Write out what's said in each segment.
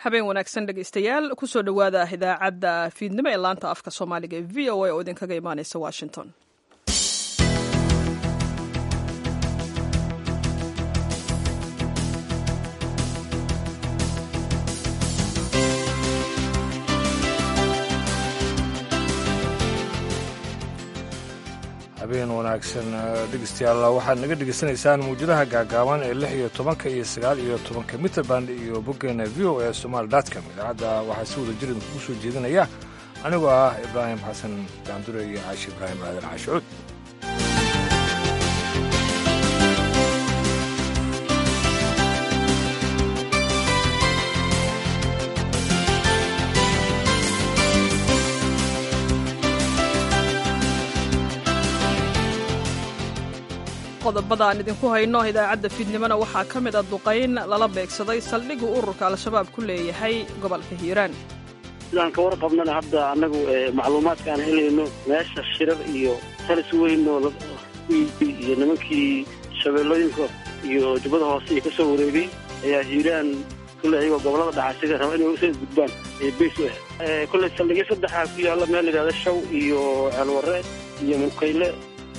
habeen wanaagsan dhegaystayaal kusoo dhowaada idaacadda fiidnimo ee laanta afka soomaaliga ee v o a oo idinkaga imaaneysa washington habeen wanaagsan dhegeystayaal waxaad naga dhegeysanaysaan muwjadaha gaagaaban ee lix iyo tobanka iyo sagaal iyo tobanka mitrband iyo boggeena v o e somaali dotcom idaacadda waxaa si wada jirin kugu soo jeedinaya anigoo ah ibraahim xasan daandure iyo caashi ibraahim aadan caashicuud qodobada aan idinku hayno idaacadda fiidnimona waxaa ka mid a duqayn lala beegsaday saldhiggu ururka al-shabaab ku leeyahay gobolka hiiraan sidaan ka warqabnana hadda annagu macluumaadka aan helayno meesha shirar iyo talis weynoo iyo nimankii shabeellooyinka iyo jubbada hoose iyo ka soo wareegay ayaa hiiraan kulley ayagoo gobollada dhaxasiga raba inay usoo gudbaan ee beys u ah kulley saldhigyo saddexaa ku yaalla meel la yidhahda shaw iyo ceelwarre iyo mukayle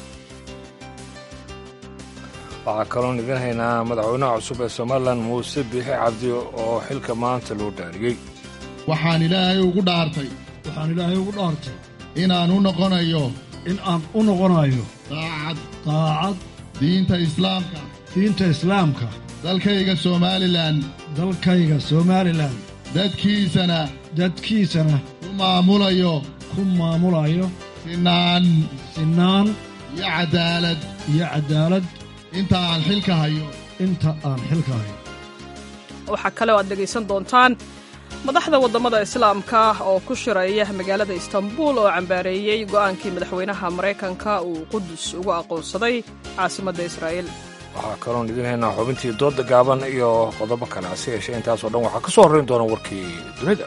waxaa kaloon idin haynaa madaxweynaha cusub ee somalilan muuse biixi cabdi oo xilka maanta loo dhaariyey waxaan ilaahay ugu dhaartay waxaan ilaahay ugu dhaartay inaan u noqonayo in aan u noqonayo daacad daacad diinta islaamka diinta islaamka dalkayga somalilan dalkayga somalilan dadkiisana dadkiisana ku maamulayo ku maamulayo sinaan sinaan iyo caddaalad iyo caddaalad inta aan xilka hayo inta aan xilka hayo waxaa kale oo aad dhegaysan doontaan madaxda waddamada islaamka oo ku shiraya magaalada istanbul oo cambaareeyey go'aankii madaxweynaha maraykanka uu qudus ugu aqoonsaday caasimadda israa'iil waxaa kaloon idin haynaa xubintii doodda gaaban iyo qodobo kale hase yeeshee intaasoo dhan waxaa ka soo horrayn doona warkii dunida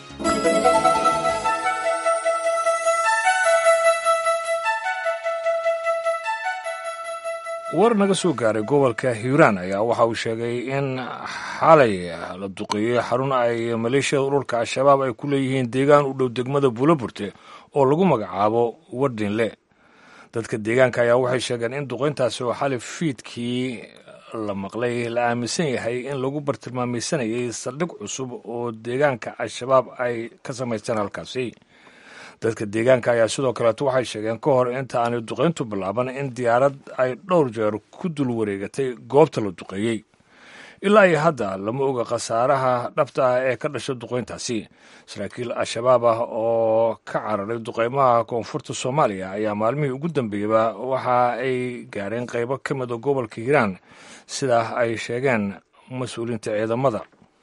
war naga soo gaaray gobolka hiiraan ayaa waxa uu sheegay in xalay la duqeeyey xarun ay maleeshiyada ururka al-shabaab ay ku leeyihiin deegaan u dhow degmada buulaburte oo lagu magacaabo wardinle dadka deegaanka ayaa waxay sheegeen in duqeyntaasi oo xalay fiidkii la maqlay la aaminsan yahay in lagu bartilmaamaysanayay saldhig cusub oo deegaanka al-shabaab ay ka samaysteen halkaasi dadka deegaanka ayaa sidoo kaleeto waxay sheegeen ka hor inta aanay duqayntu bilaaban in diyaarad ay dhowr jeer ku dul wareegatay goobta la duqeeyey ilaa iyo hadda lama oga khasaaraha dhabta ah ee ka dhasha duqayntaasi saraakiil al-shabaab ah oo ka cararay duqaymaha koonfurta soomaaliya ayaa maalmihii ugu dambeeyaba waxa ay gaareen qaybo ka mida gobolka hiiraan sidaa ay sheegeen mas-uuliyiinta ciidamada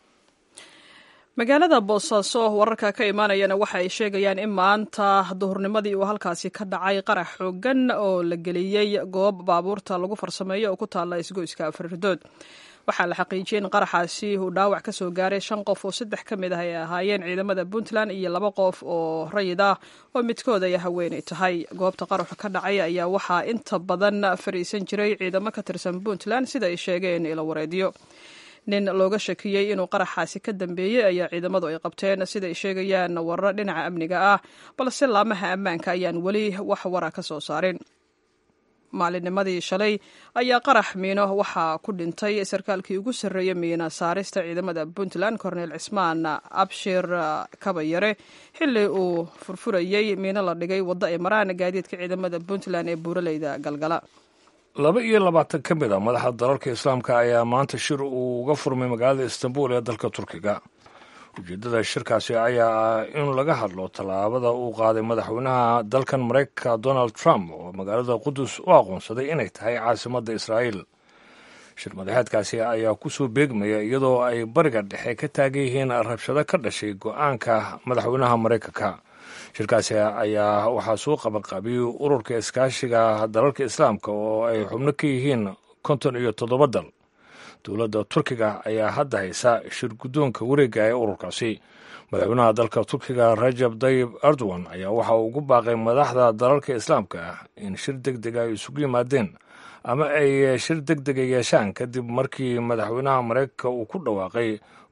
magaalada boosaaso wararka ka imaanayana waxa ay sheegayaan in maanta duhurnimadii uu halkaasi ka dhacay qarax xoogan oo la geliyey goob baabuurta lagu farsameeyo oo ku taalla isgoyska afrirdood waxaa la xaqiijiyey in qaraxaasi uu dhaawac ka soo gaaray shan qof oo saddex ka mid ah ay ahaayeen ciidamada puntland iyo laba qof oo rayid ah oo midkood ay haweenay tahay goobta qaraxu ka dhacay ayaa waxaa inta badan fariisan jiray ciidamo ka tirsan puntland sida ay sheegeen ilo wareedyo nin looga shakiyey inuu qaraxaasi ka dambeeyey ayaa ciidamadu ay qabteen siday sheegayaan warar dhinaca amniga ah balse laamaha ammaanka ayaan weli wax wara ka soo saarin maalinnimadii shalay ayaa qarax miino waxaa ku dhintay sarkaalkii ugu sarreeyey miina saarista ciidamada puntland cornel cismaan abshir kabayare xilli uu furfurayey miino la dhigay waddo ay maraan gaadiidka ciidamada puntland ee buuraleyda galgala laba iyo labaatan ka mid a madaxa dalalka islaamka ayaa maanta shir uu uga furmay magaalada istanbul ee dalka turkiga ujeeddada shirkaasi ayaa ah in laga hadlo tallaabada uu qaaday madaxweynaha dalkan maraykanka donald trump oo magaalada qudus u aqoonsaday inay tahay caasimadda israa'iil shir madaxeedkaasi ayaa kusoo beegmaya iyadoo ay bariga dhexe ka taagan yihiin rabshado ka dhashay go-aanka madaxweynaha maraykanka shirkaasi ayaa waxaa soo qabanqaabiyey ururka iskaashiga dalalka islaamka oo ay xubno ka yihiin konton iyo toddoba dal dowladda turkiga ayaa hadda haysa shir guddoonka wareega ee ururkaasi madaxweynaha dalka turkiga rajab dayib erdogan ayaa waxa uu ugu baaqay madaxda dalalka islaamka ah in shir deg deg ay isugu yimaadeen ama ay shir deg dega yeeshaan kadib markii madaxweynaha maraykanka uu ku dhawaaqay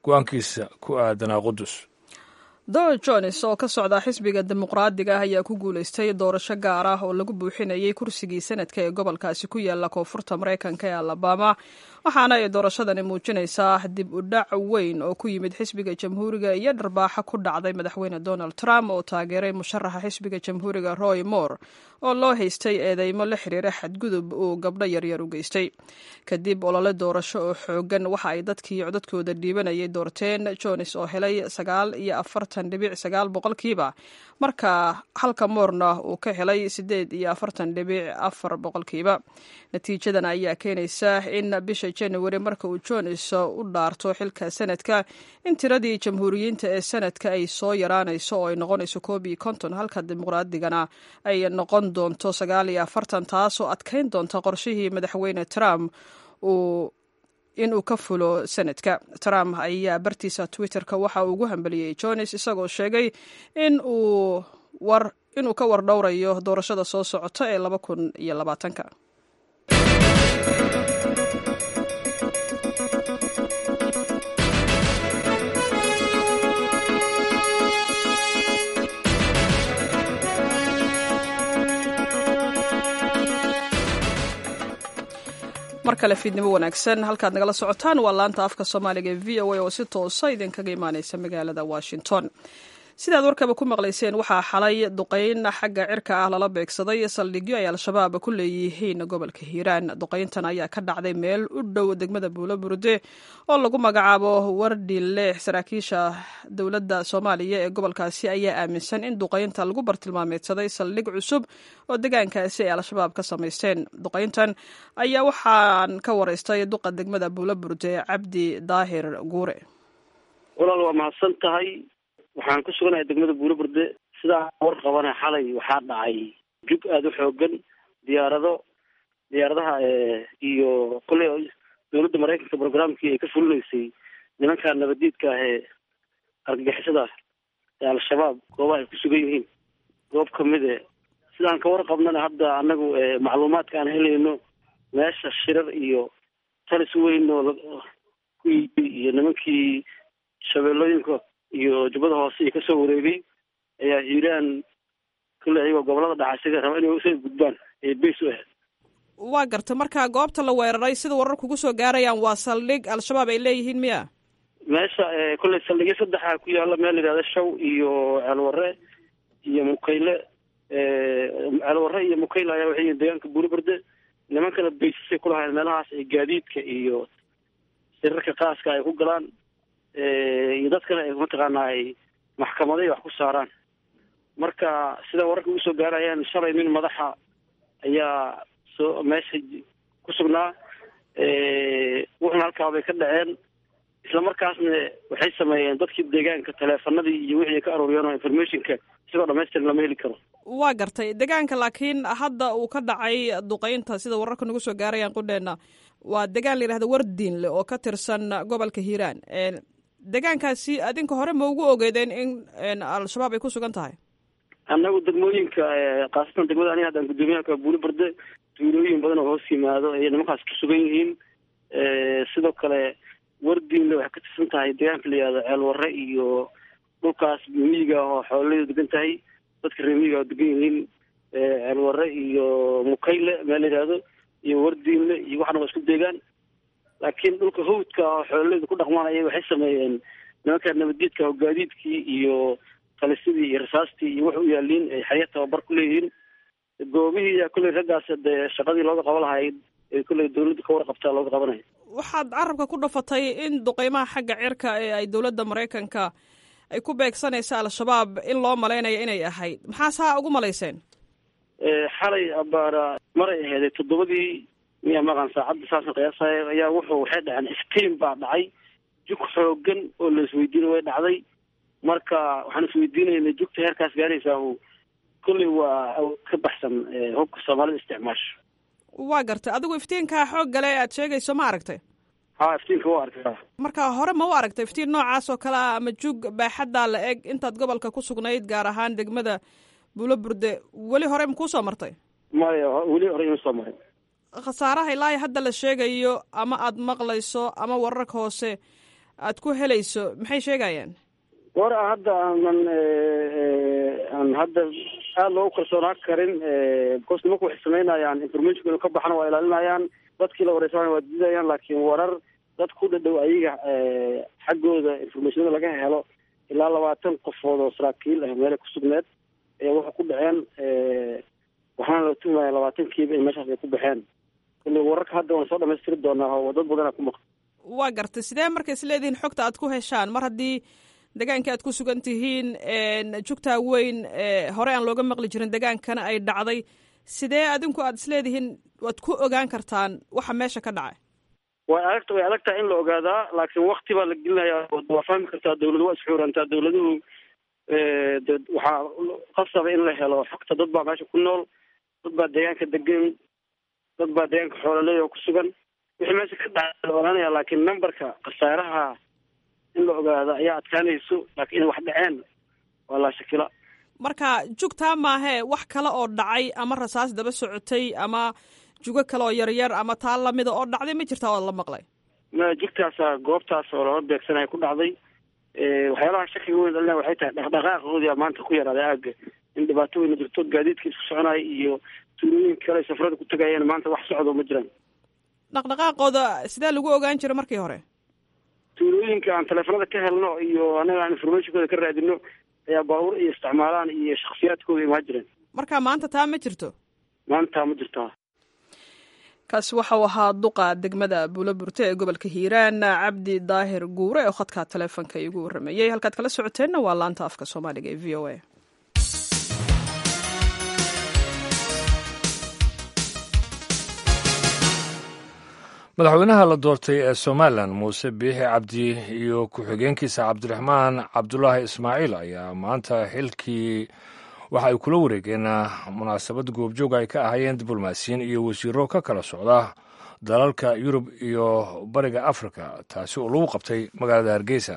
go-aankiisa ku aadanaa qudus don jones oo ka socda xisbiga dimuqraadiga ah ayaa ku guulaystay doorasho gaar ah oo lagu buuxinayay kursigii sanadka ee gobolkaasi ku yaala koonfurta maraykanka ee alabama waxaana ay doorashadani muujinaysaa dib u dhac weyn oo ku yimid xisbiga jamhuuriga iyo dharbaaxa ku dhacday madaxweyne donald trump oo taageeray musharaxa xisbiga jamhuuriga roy moore oo loo haystay eedeymo la xiriira xadgudub uu gabdho yaryar u geystay kadib olole doorasho oo xoogan waxa ay dadkii codadkooda dhiibanayay doorteen jones oo helay sagaal iyo afartan dhibic sagaal boqolkiiba marka halka moorna uu ka helay sideed iyo afartan dhibic afar boqolkiiba natiijadan ayaa keenaysa in bisha january marka uu jones u dhaarto xilka sanadka in tiradii jamhuuriyiinta ee sanadka ay soo yaraanayso oo ay noqonayso koob iyo konton halka dimuqraadigana ay noqon doonto sagaal iyo afartan taasoo adkayn doonta qorshihii madaxweyne trump uu inuu ka fulo sanadka trump ayaa bartiisa twitterka waxa uu ugu hambeliyey jones isagoo sheegay in uu war inuu ka war dhowrayo doorashada soo socota ee laba kun iyo labaatanka mar kale fiidnimo wanaagsan halkaad nagala socotaan waa laanta afka soomaaliga ee v o a oo si toosa idinkaga imaaneysa magaalada washington sidaad warkaba ku maqlayseen waxaa xalay duqeyn xagga cirka ah lala beegsaday saldhigyo ay al-shabaab ku leeyihiin gobolka hiiraan duqeyntan ayaa ka dhacday meel u dhow degmada buulo burde oo lagu magacaabo wardile saraakiisha dowladda soomaaliya ee gobolkaasi ayaa aaminsan in duqeynta lagu bartilmaameedsaday saldhig cusub oo degaankaasi ay al-shabaab ka samaysteen duqeyntan ayaa waxaan ka wareystay duqa degmada buulo burde cabdi daahir guure walaal waa mahadsan tahay waxaan ku suganahay degmada buulo burde sidaa war qabana xalay waxaa dhacay jug aada u xoogan diyaarado diyaaradaha iyo kolley dowladda maraykanka programkii ay ka fulinaysay nimanka nabadiidka ah ee argagixisada ee al-shabaab goobaha ay ku sugan yihiin goob kamid e sidaan ka warqabnana hadda anagu macluumaadka aan helayno meesha shirar iyo talis weyn oo ku yii iyo nimankii shabeellooyinka iyo jubbada hoose iyo kasoo wareegay ayaa hiiraan kule ayagoo gobolada dhaxa isaga raba inay usoo gudbaan ee beys u ahayd waa garta marka goobta la weeraray sida warar kugu soo gaarayaan waa saldhig al-shabaab ay leeyihiin miya meesha kolley saldhigyo saddexa ku yaala meel layihahda shaw iyo ceelwarre iyo mukayle ceelwarre iyo mukayle ayaa waxay yihiin deegaanka buuliberde nimankana baysasay kulahayn meelahaas ay gaadiidka iyo sirarka qaaska ay ku galaan iyo dadkana ay mataqaanaa ay maxkamaday wax ku saaraan marka sida wararka ugu soo gaarayaan shalay nin madaxa ayaa soo meesha ku sugnaa wuxuna halkaa bay ka dhaceen isla markaasna waxay sameeyeen dadkii deegaanka taleefanadii iyo wixii ay ka aruuriyeen oo informationka isagoo dhamaystiran lama heli karo waa gartay deegaanka laakiin hadda uu ka dhacay duqeynta sida wararka nagu soo gaarayaan qudheena waa deegaan la yidhahda wardiinle oo ka tirsan gobolka hiiraan deegaankaasi adinka hore ma ugu ogeedeen in al-shabaab ay ku sugan tahay annagu degmooyinka khaasatan degmada aniga haddaan guddoomiyaha buuli berde tuulooyin badan oo hoos yimaado ayay nimankaas ku sugan yihiin sidoo kale wardiinle waxay ka tirsan tahay deegaanka la yihahdo ceelwarre iyo dhulkaas miyiga ah oo xoolaleedu degan tahay dadka reer miyiga oo degan yihiin ceelwarre iyo mukayle meel la yihahdo iyo wardiinle iyo waxana waa isku deegaan laakiin dhulka hawdka oo xoolaleedu ku dhaqmanaya waxay sameeyeen nimanka nabaddiidka oo gaadiidkii iyo talisidii iyo rasaastii iyo wax u yaaliin ay xaya tababar ku leeyihiin goobihii kolley raggaas dee shaqadii looga qaba lahayd ee kolley dawladda ka warqabtaa looga qabanaya waxaad carabka ku dhafatay in duqeymaha xagga cirka ee ay dowladda maraykanka ay ku beegsanaysa al-shabaab in loo malaynayo inay ahayd maxaa saa ugu malayseen xalay abaara maray aheeday toddobadii miya maqan saacadda saasan qiyaasaya ayaa wuxuu waxay dhaceen iftiin baa dhacay jug xoogan oo la isweydiina way dhacday marka waxaan isweydiinayna jugta heerkaas gaaraysaa u kolley waa ka baxsan hubka soomaalida isticmaasho waa gartay adigu iftiinkaa xoog gale aad sheegayso ma aragtay ha iftiinka waa arkaa marka hore ma u aragtay iftiin noocaas oo kale ah ama jug baaxaddaa la eg intaad gobolka ku sugnayd gaar ahaan degmada buulo burde weli hore ma kuusoo martay maya weli hore ima soo marin khasaaraha ilaa hadda la sheegayo ama aad maqlayso ama wararka hoose aad ku helayso maxay sheegayaan goor a hadda aanan aan hadda aada loogu kalsoonaan karin because nimanku waxay samaynayaan informationka inuu ka baxana waa ilaalinayaan dadkii la wareysanaya waa diidayaan laakiin warar dad ku dhadhow ayaga xaggooda informationada laga helo ilaa labaatan qofood oo saraakiil ah meelay ku sugneed ayaa waxay ku dhaceen waxaana la tuhmaya labaatankiiba in meeshaas ay ku baxeen kulli wararka hadda waan soo dhamaystiri doonaa oo dad badanaa ku maqan waa gartay sidee marka is leedihiin xogta aad ku heshaan mar haddii degaanka aad ku sugan tihiin jugtaa weyn hore aan looga maqli jirin degaankana ay dhacday sidee adinku aad isleedihiin waad ku ogaan kartaan waxa meesha ka dhacay way adagta way adag tahay in la ogaadaa laakiin wakti baa la gelinaya waa fahmi kartaa dawladu waa isxuurantaa dawladuhu de waxaa qasaba in la helo xogta dad baa meesha ku nool dad baa deegaanka degan dad baa deegaanka xoolaleey oo ku sugan wixii meesha ka dhaca la ogaanaya laakiin numberka khasaaraha in la ogaado ayaa adkaanayso laakiin inay wax dhaceen waa laa shakila marka jugtaa maahee wax kale oo dhacay ama rasaas daba socotay ama jugo kale oo yaryar ama taa lamida oo dhacday ma jirtaa oo la maqlay ma jugtaasa goobtaas oo lala beegsanaya ku dhacday waxyaalaha shakiga weyn dhalina waxay tahay dhaqdhaqaaqoodia maanta ku yaraaday aaga in dhibaato weyna jirto gaadiidka isku soconaya iyo tuulooyinka kale safarada ku tagayeen maanta wax socdo ma jiraan dhaqdhaqaaqooda sidee lagu ogaan jiray markii hore tuulooyinka aan teleefanada ka helno iyo anaga aan informationkooda ka raadino ayaa baabuur iyo isticmaalaan iyo shaksiyaadkooda imaa jireen marka maanta taa ma jirto maanta ma jirtaa kaasi waxau ahaa duqa degmada buulo burte ee gobolka hiiraan cabdi daahir guure oo khadka taleefonka iigu warrameeyey halkaad kala socoteenna waa laanta afka soomaaliga ee v o a madaxweynaha la doortay ee somalilan muuse biixi cabdi iyo ku-xigeenkiisa cabdiraxmaan cabdulaahi ismaaciil ayaa maanta xilkii waxa ay kula wareegeen munaasabad goobjoog ay ka ahaayeen diblomaasiyiin iyo wasiiro ka kala socda dalalka yurub iyo bariga afrika taasi oo lagu qabtay magaalada hargeysa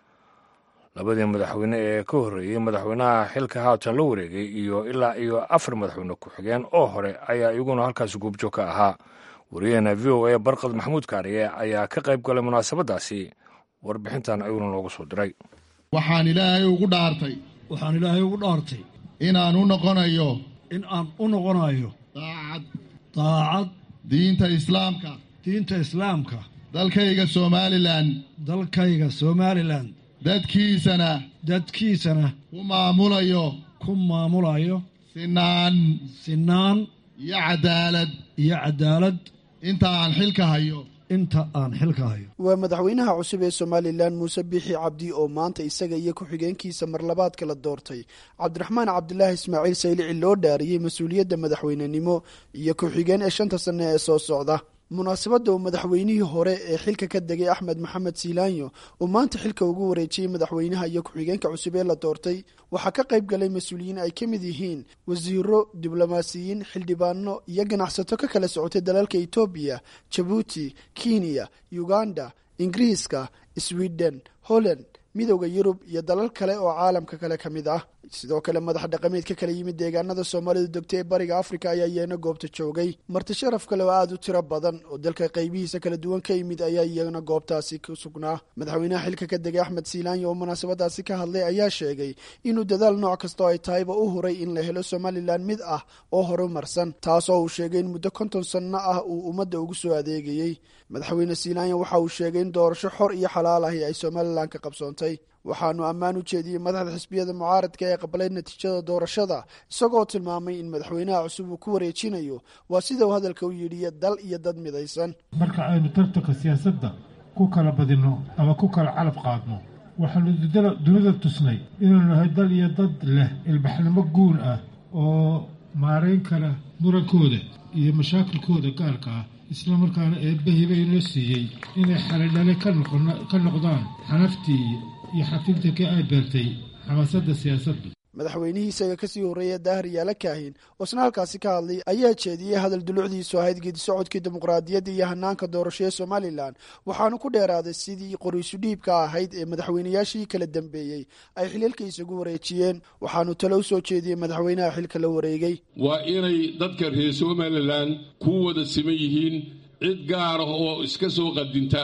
labadii madaxweyne ee ka horreeyey madaxweynaha xilka haatan la wareegay iyo ilaa iyo afar madaxweyne ku-xigeen oo hore ayaa iyaguna halkaasi goobjoog ka ahaa wariyaheena v o a barkad maxamuud kaariye ayaa ka qayb galay munaasabadaasi warbixintan ayuuna noogu soo diray waxaan ilaahay ugu dhaartay waxaan ilaahay ugu dhaartay inaan u noqonayo in aan u noqonayo daacad daacad diinta islaamka diinta islaamka dalkayga somalilan dalkayga somalilan dadkiisana dadkiisana ku maamulayo ku maamulayo sinaan sinaan iyo cadaalad iyo cadaalad inta aan xilka hayo inta aan xilka hayo waa madaxweynaha cusub ee somalilan muuse biixi cabdi oo maanta isaga iyo ku-xigeenkiisa marlabaadka la doortay cabdiraxmaan cabdilaahi ismaaciil saylici loo dhaariyey mas-uuliyadda madaxweynenimo iyo ku-xigeen ee shanta sanne ee soo socda munaasabadda uu madaxweynihii hore ee xilka ka degay axmed maxamed siilaanyo uu maanta xilka ugu wareejiyey madaxweynaha iyo ku-xigeenka cusub ee la doortay waxaa ka qayb galay mas-uuliyiin ay ka mid yihiin wasiiro diblomaasiyiin xildhibaano iyo ganacsato ka kala socotay dalalka etoobiya jabuuti kenya uganda ingiriiska sweden holland midowda yurub iyo dalal kale oo caalamka kale ka mid ah sidoo kale madax dhaqameed ka kala yimid deegaanada soomaalida degta ee bariga afrika ayaa iyana goobta joogay marti sharaf kale oo aada u tiro badan oo dalka qaybihiisa kala duwan ka yimid ayaa iyana goobtaasi ku sugnaa madaxweynaha xilka ka degay axmed siilaanyo oo munaasabadaasi ka hadlay ayaa sheegay inuu dadaal nooc kastoo ay tahayba u huray in la helo somalilan mid ah oo horumarsan taasoo uu sheegay in muddo konton sanno ah uu ummadda ugu soo adeegayey madaxweyne siilaanyo waxa uu sheegay in doorasho xor iyo xalaal ahi ay somalilan ka qabsoontay waxaanu ammaan u jeediyey madaxda xisbiyada mucaaradka ee aqbalay natiijada doorashada isagoo tilmaamay in madaxweynaha cusub uu ku wareejinayo waa sida uu hadalka u yidhi dal iyo dad midaysan marka aynu tartanka siyaasadda ku kala badinno ama ku kala calaf qaadno waxaanu dunida tusnay inaynu nahay dal iyo dad leh ilbaxnimo guun ah oo maarayn kara murankooda iyo mashaakilkooda gaarka ah isla markaana eebbahiba inoo siiyey inay xalidhale ka noqdaan xanaftii iyo xafiiltankii ay beertay xamaasadda siyaasadda madaxweynihii isaga kasii horreeya daahir yaala kaahin oo isna halkaasi ka hadlay ayaa jeediyey hadal dulucdiisu ahayd geedi socodkii dimuqraadiyadda iyo hanaanka doorasho ee somalilan waxaanu ku dheeraaday sidii qoriisu dhiibka ahayd ee madaxweynayaashii kala dambeeyey ay xiliilka isagu wareejiyeen waxaanu talo u soo jeediyey madaxweynaha xilka la wareegay waa inay dadka reer somalilan ku wada siman yihiin cid gaar ah oo iska soo qadinta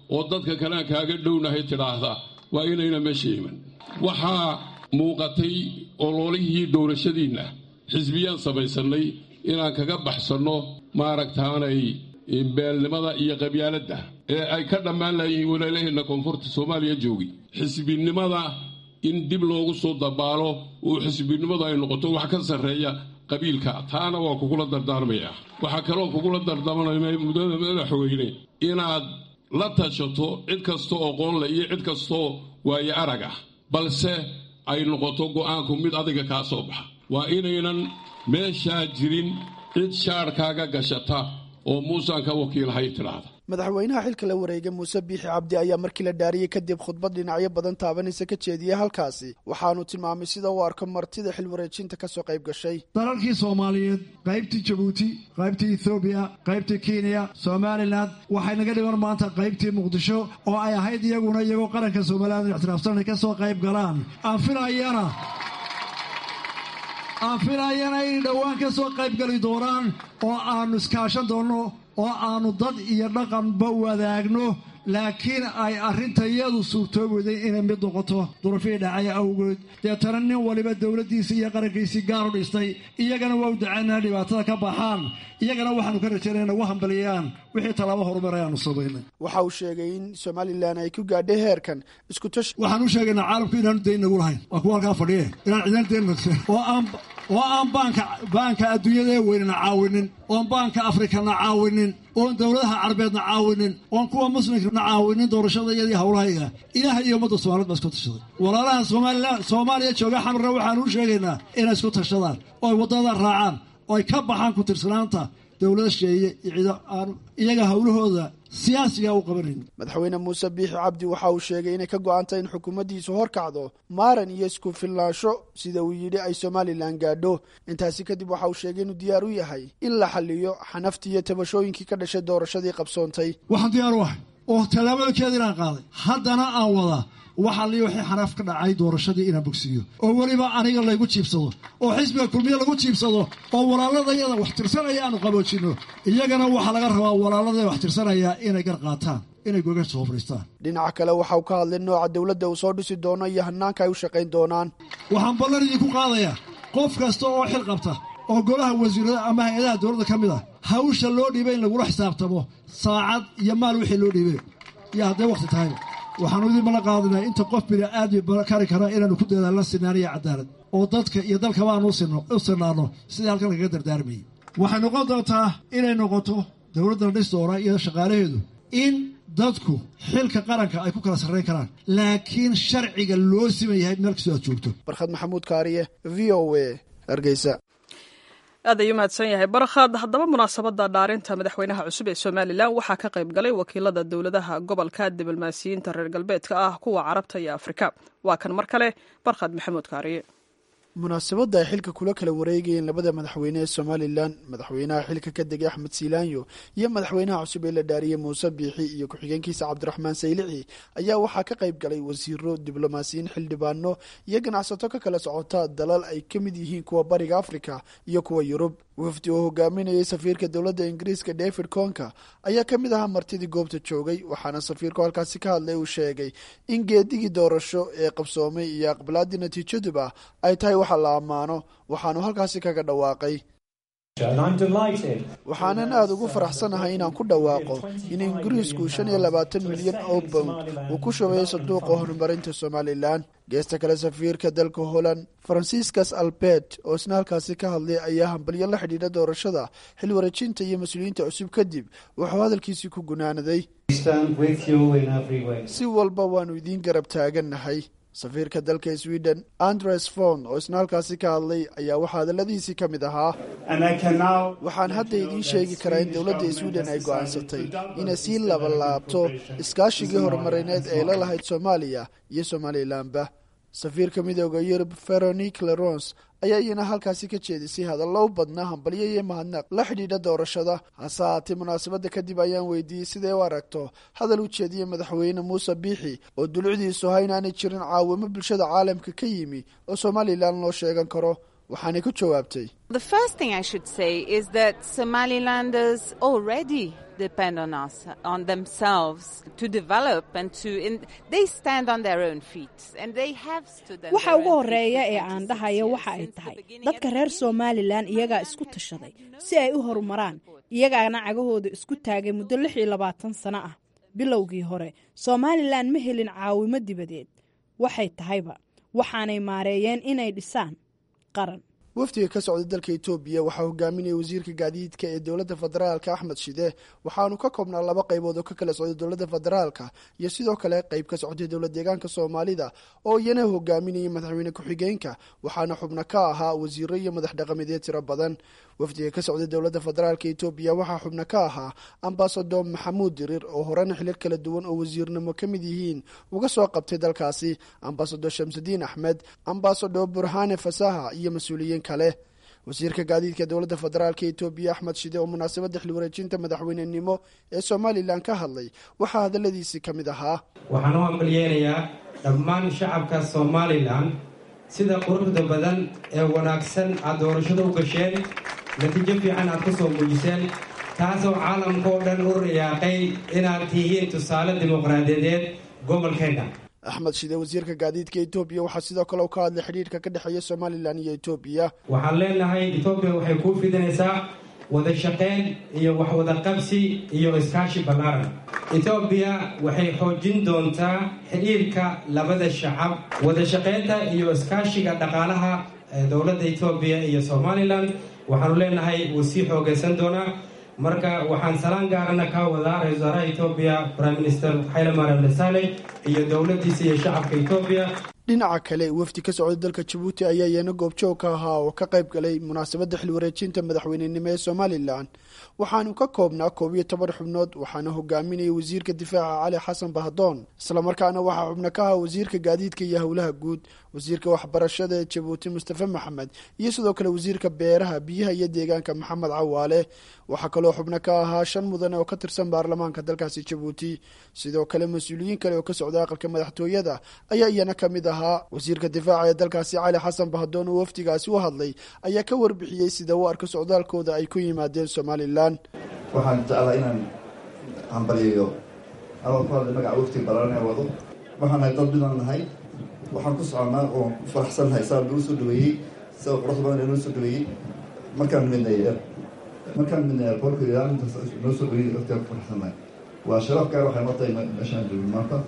oo dadka kale aan kaaga dhownahay tidhaahda waa inayna meesha iman waxaa muuqatay ololihii doorashadiinna xisbiyaan samaysannay inaan kaga baxsanno maaragtaanay beelnimada iyo qabyaaladda ee ay ka dhammaan laayihiin walaalaheenna koonfurta soomaaliya joogi xisbinimada in dib loogu soo dabaalo oo xisbinimadu ay noqoto wax ka sarreeya qabiilka taana waa kugula dardaarmaya waxaa kaloo kugula dardaarmaya muddada madaxweyne inaad la tashato cid kastoo aqoon leh iyo cid kastoo waaye arag ah balse ay noqoto go'aanku mid adiga kaa soo baxa waa inaynan meeshaa jirin cid shaarkaaga gashata oo muusaan ka wakiilhay tidhaahda madaxweynaha xilka la wareega muuse biixi cabdi ayaa markii la dhaariyey kadib khudbad dhinacyo badan taabanaysa ka jeediyey halkaasi waxaanu tilmaamay sida uu arko martida xil wareejinta kasoo qayb gashay dalalkii soomaaliyeed qaybtii jabuuti qaybtii ethoobiya qaybtii kenya somalilan waxay naga dhiman maanta qaybtii muqdisho oo ay ahayd iyaguna iyagoo qaranka somalilan ixtiraafsan inay ka soo qayb galaan aan filayana aan filayana inay dhowaan ka soo qayb gali doonaan oo aannu iskaashan doonno oo aannu dad iyo dhaqanba wadaagno laakiin ay arrintayadu suurtoobayday inay mid noqoto durafihii dhacay awgeed deetana nin waliba dowladdiisii iyo qarankiisii gaar u dhistay iyagana waa u dacaynaa dhibaatada ka baxaan iyagana waxaannu ka rajaynaya nagu hambaliyaan wixii tallaabo horumar ayaannu samaynay waxa uu sheegay in somalilan ay ku gaadhay heerkan iskutash waxaan u sheegaynaa caalamku inaanu dayn nagu lahayn waa kuwa halkaa fadhiye inaan cidan dayn nagsan oo aan oo aan baanka baanka adduunyada ee weynana caawinin oon baanka afrikana caawinin oon dowladaha carabeedna caawinin oon kuwa muslimkana caawinin doorashada iyadii howlahayga ilaaha iyo ummadda soomaaliyed baa isku tashaday walaalaha somalilan soomaaliya jooga xamarna waxaanu u sheegaynaa inay isku tashadaan oo ay waddada raacaan oo ay ka baxaan ku tirsanaanta dowlada sheeye iyo ciido aan iyaga howlahooda siyaasiga u qabanayn madaxweyne muuse biixi cabdi waxa uu sheegay inay ka go-antay in xukuumaddiisu horkacdo maaran iyo isku filnaansho sida uu yidhi ay somalilan gaadho intaasi kadib waxa uu sheegay inuu diyaar u yahay in la xaliyo xanaftii iyo tabashooyinkii ka dhashay doorashadii qabsoontay waxaan diyaar u ahay oo tallaabadakeeda inaan qaaday haddana aan wadaa waxaa lii wixii xanaaf ka dhacay doorashadii inaan bogsiiyo oo weliba aniga laygu jiibsado oo xisbiga kulmiye lagu jiibsado oo walaaladayada wax tirsanaya aanu qaboojinno iyagana waxaa laga rabaa walaaladaya wax tirsanaya inay gar qaataan inay goga soo fadhiistaan dhinaca kale waxa uu ka hadlay nooca dowladda uu soo dhisi doono iyo hanaanka ay u shaqayn doonaan waxaan ballan idinku qaadayaa qof kasta oo xil qabta oo golaha wasiirada ama hay-adaha dowladda ka mid ah hawsha loo dhiibay in lagula xisaabtamo saacad iyo maal wixii loo dhiibay iyo hadday wakhti tahayba waxaanu idin mala qaadinaa inta qof bini aadmi kari kara inaanu ku dadaalna sinaan iyo cadaalad oo dadka iyo dalkaba aanu u sinaanno sidii halkan lagaga dardaarmayay waxay noqon doontaa inay noqoto dowladda dhis doona iyo shaqaalaheedu in dadku xilka qaranka ay ku kala sarrayn karaan laakiin sharciga loo siman yahay meel kastoo aad joogto barkhad maxamuud kaariye v o a hargeysa aad ayuu mahadsan yahay barkhad haddaba munaasabadda dhaarinta madaxweynaha cusub ee somalilan waxaa ka qayb galay wakiilada dowladaha gobolka diblomaasiyiinta reer galbeedka ah kuwa carabta iyo afrika waa kan mar kale barkhad maxamuud kaariye munaasabadda ay xilka kula kala wareegayeen labada madaxweyne ee somalilan madaxweynaha xilka ka degay axmed siilaanyo iyo madaxweynaha cusub ee la dhaariyey muuse biixi iyo ku-xigeenkiisa cabdiraxmaan saylici ayaa waxaa ka qayb galay wasiiro diblomaasiyiin xildhibaano iyo ganacsato ka kala socota dalal ay ka mid yihiin kuwa bariga afrika iyo kuwa yurub wafdi oo hogaaminayay safiirka dowladda ingiriiska david conka ayaa ka mid ahaa martidii goobta joogay waxaana safiirku halkaasi ka hadlay uu sheegay in geedigii doorasho ee qabsoomay iyo aqbalaadii natiijaduba ay tahay waxa la ammaano waxaanu halkaasi kaga dhawaaqay waxaanan aada ugu faraxsanahay inaan ku dhawaaqo in ingiriisku shan iyo labaatan milyan oo bownd uu ku shubayo sanduuqa horumarinta somalilan geesta kale safiirka dalka holland franciscus albert oo isna halkaasi ka hadlay ayaa hambalyo la xidhiidha doorashada xil wareejinta iyo mas-uuliyiinta cusub kadib wuxuu hadalkiisii ku gunaanaday si walba waanu idiin garab taagannahay safiirka dalka sweden andres fon oo isna halkaasi ka hadlay ayaa waxaa hadaladiisii ka mid ahaa waxaan hadda idiin sheegi karaa in dowladda sweden ay go'aansatay inay sii labalaabto iskaashigii horumarineed ee la lahayd soomaaliya iyo somalilanba safiirka midooda yurub veronique lerons ayaa iyana halkaasi ka jeedisay hadallo u badnaa hambalyo iyo mahadnaq la xidhiidha doorashada hase haatee munaasabadda kadib ayaan weydiiyey siday u aragto hadal u jeediyey madaxweyne muuse biixi oo dulucdiisu ha inaanay jirin caawimo bulshada caalamka ka yimi oo somalilan loo sheegan karo waxaanay ku jawaabtay The first thing I should say is that Somalilanders already depend on us, on themselves, to develop and to. In, they stand on their own feet, and they have stood on waxa their ugu own feet horeeya for ee aan 26 dhahayo years waxa ay since the tahay beginning dadka of reer the somalilan iyagaa isku tashaday si ay u horumaraan iyagaana cagahooda isku taagay muddo lix iyo labaatan sano ah bilowgii hore somalilan ma helin caawimo dibadeed waxay tahayba waxaanay maareeyeen inay dhisaan qaran wafdiga ka socda dalka etoobiya waxaa hogaaminaya wasiirka gaadiidka ee dowladda federaalka axmed shide waxaanu ka koobnaa laba qaybood oo ka kala socda dowladda federaalka iyo sidoo kale qayb ka socday dowlad deegaanka soomaalida oo iyana hogaaminayay madaxweyne ku-xigeenka waxaana xubno ka ahaa wasiiro iyo madax dhaqameedyo tiro badan wafdiga ka socda dowladda federaalka etoobiya waxaa xubno ka ahaa ambasador maxamuud dirir oo horena xilal kala duwan oo wasiirnimo ka mid yihiin uga soo qabtay dalkaasi ambasador shamsudiin axmed ambasador burhane fasaha iyo mas-uuliyiin kale wasiirka gaadiidka dowladda federaalka etoobiya axmed shide oo munaasabadda xil wareejinta madaxweynenimo ee somalilan ka hadlay waxaa hadaladiisii ka mid ahaa waxaan u hambalyeynayaa dhammaan shacabka somalilan sida quruxda badan ee wanaagsan aad doorashada u gasheen natiijo fiican aad ku soo muujiseen taasoo caalamka oo dhan u riyaaqay inaad tihiin tusaale dimuqraadiyadeed gobolkeenna axmed shide wasiirka gaadiidka etoobiya waxaa sidoo kale u ka hadlay xidhiirka ka dhexeeya somalilan iyo etoobiya waxaan leenahay etoobiya waxay kuu fidinaysaa wada shaqayn iyo wax wada qabsi iyo iskaashi ballaaran etoobiya waxay xoojin doontaa xidhiirka labada shacab wada shaqaynta iyo iskaashiga dhaqaalaha ee dowladda etoobiya iyo somalilan waxaanu leenahay wuu sii xoogaysan doonaa marka waxaan salaan gaarana ka wadaa ra-isul wasaaraha etoobiya prime minister xayle mariam desaale iyo dowladdiisa iyo shacabka etoobiya dhinaca kale wafdi ka socda dalka jabuuti ayaa iyana goobjoog ka ahaa oo ka qayb galay munaasabadda xil wareejinta madaxweynenimo ee somalilan waxaanu ka koobnaa koob iyo toban xubnood waxaana hogaaminaya wasiirka difaaca cali xasan bahdoon islamarkaana waxaa xubno ka ahaa wasiirka gaadiidka iyo howlaha guud wasiirka waxbarashada ee jabuuti mustafe maxamed iyo sidoo kale wasiirka beeraha biyaha iyo deegaanka maxamed cawaale waxaa kaloo xubno ka ahaa shan mudane oo ka tirsan baarlamaanka dalkaasi jabuuti sidoo kale mas-uuliyiin kale oo ka socda aqalka madaxtooyada ayaa iyana ka mid ahaa wasiirka difaaca ee dalkaasi cali xasan bahdoon oo wafdigaasi u hadlay ayaa ka warbixiyey sida u arka socdaalkooda ay ku yimaadeen somalilan waxaan jeclaa inaan hambaliyayo anoo ku hadlay magaca wafti balaaran ee wado waxaan nahay dad midaan nahay waxaan ku soconaa oo ku faraxsannahay saa nagu soo dhaweeyey sida quruxda badan ee noo soo dhaweeyey markaan midnay markaan midnay airportka ilaa intaas noo soo dhaweeyey waftigaan ku faraxsannahay waa sharaf gaar waxay noo tahay meeshaan joogin maanta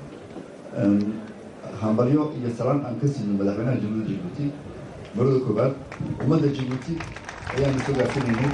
hambalyo iyo salaan aan ka siino madaxweynaha jamhuuriyadda jabuuti marada koobaad ummadda jabuuti ayaanu soo gaarsiinaynay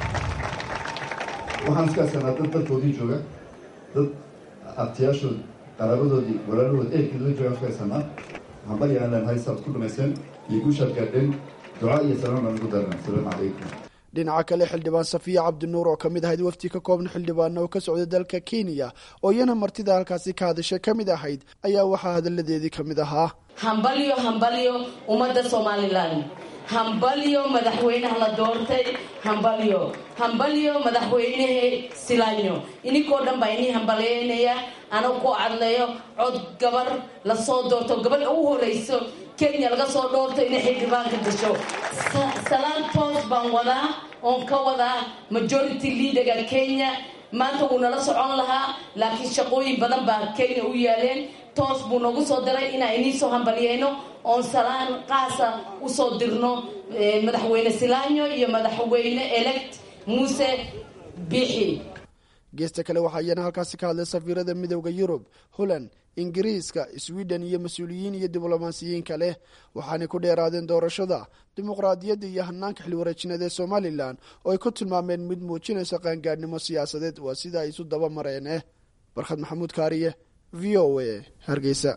waxaan iskaaskanaa dad dalkoodii jooga dad abtiyaashood qaraabadoodii walaalahood ehelkeed la joogaan iskaasanaa hambalyo aan leenahay saad ku dhamaysteen iyo guushaad gaadheen ducaa iyo salaan baan ugu darnay asalaamu calaykum dhinaca kale xildhibaan safiya cabdinuur oo ka mid ahayd wafdi ka koobna xildhibaana oo ka socday dalka kenya oo iyana martida halkaasi ka hadashay ka mid ahayd ayaa waxaa hadalladeedii ka mid ahaa hambalyo hambalyo ummadda somalilan hambalyo madaxweynaha la doortay hambalyo hambalyo madaxweynehe silanyo ininkoo dhan baa inii hambalyeynaya anagu ku cadleeyo cod gabar lasoo doorto gabadha ugu horeyso kenya laga soo dhoorto inay xildhibaanka gasho salaan toos baan wadaa oon ka wadaa majority leaderga kenya maanta wuu nala socon lahaa laakiin shaqooyin badan baa kenya u yaaleen toos buu noogu soo diray inaan iniisoo hambalyeyno oon salaan qaasa usoo dirno madaxweyne silanyo iyo madaxweyne elect muuse bixi geesta kale waxaa iyana halkaasi ka hadlay safiirada midooda yurub holland ingiriiska sweden iyo mas-uuliyiin iyo diblomaasiyiin kale waxaanay ku dheeraadeen doorashada dimuqraadiyadda iyo hanaanka xilwareejineed ee somalilan oo ay ku tilmaameen mid muujinaysa qaangaadhnimo siyaasadeed waa sida ay isu daba mareene barkhad maxamuud kaariye v o a hargeysa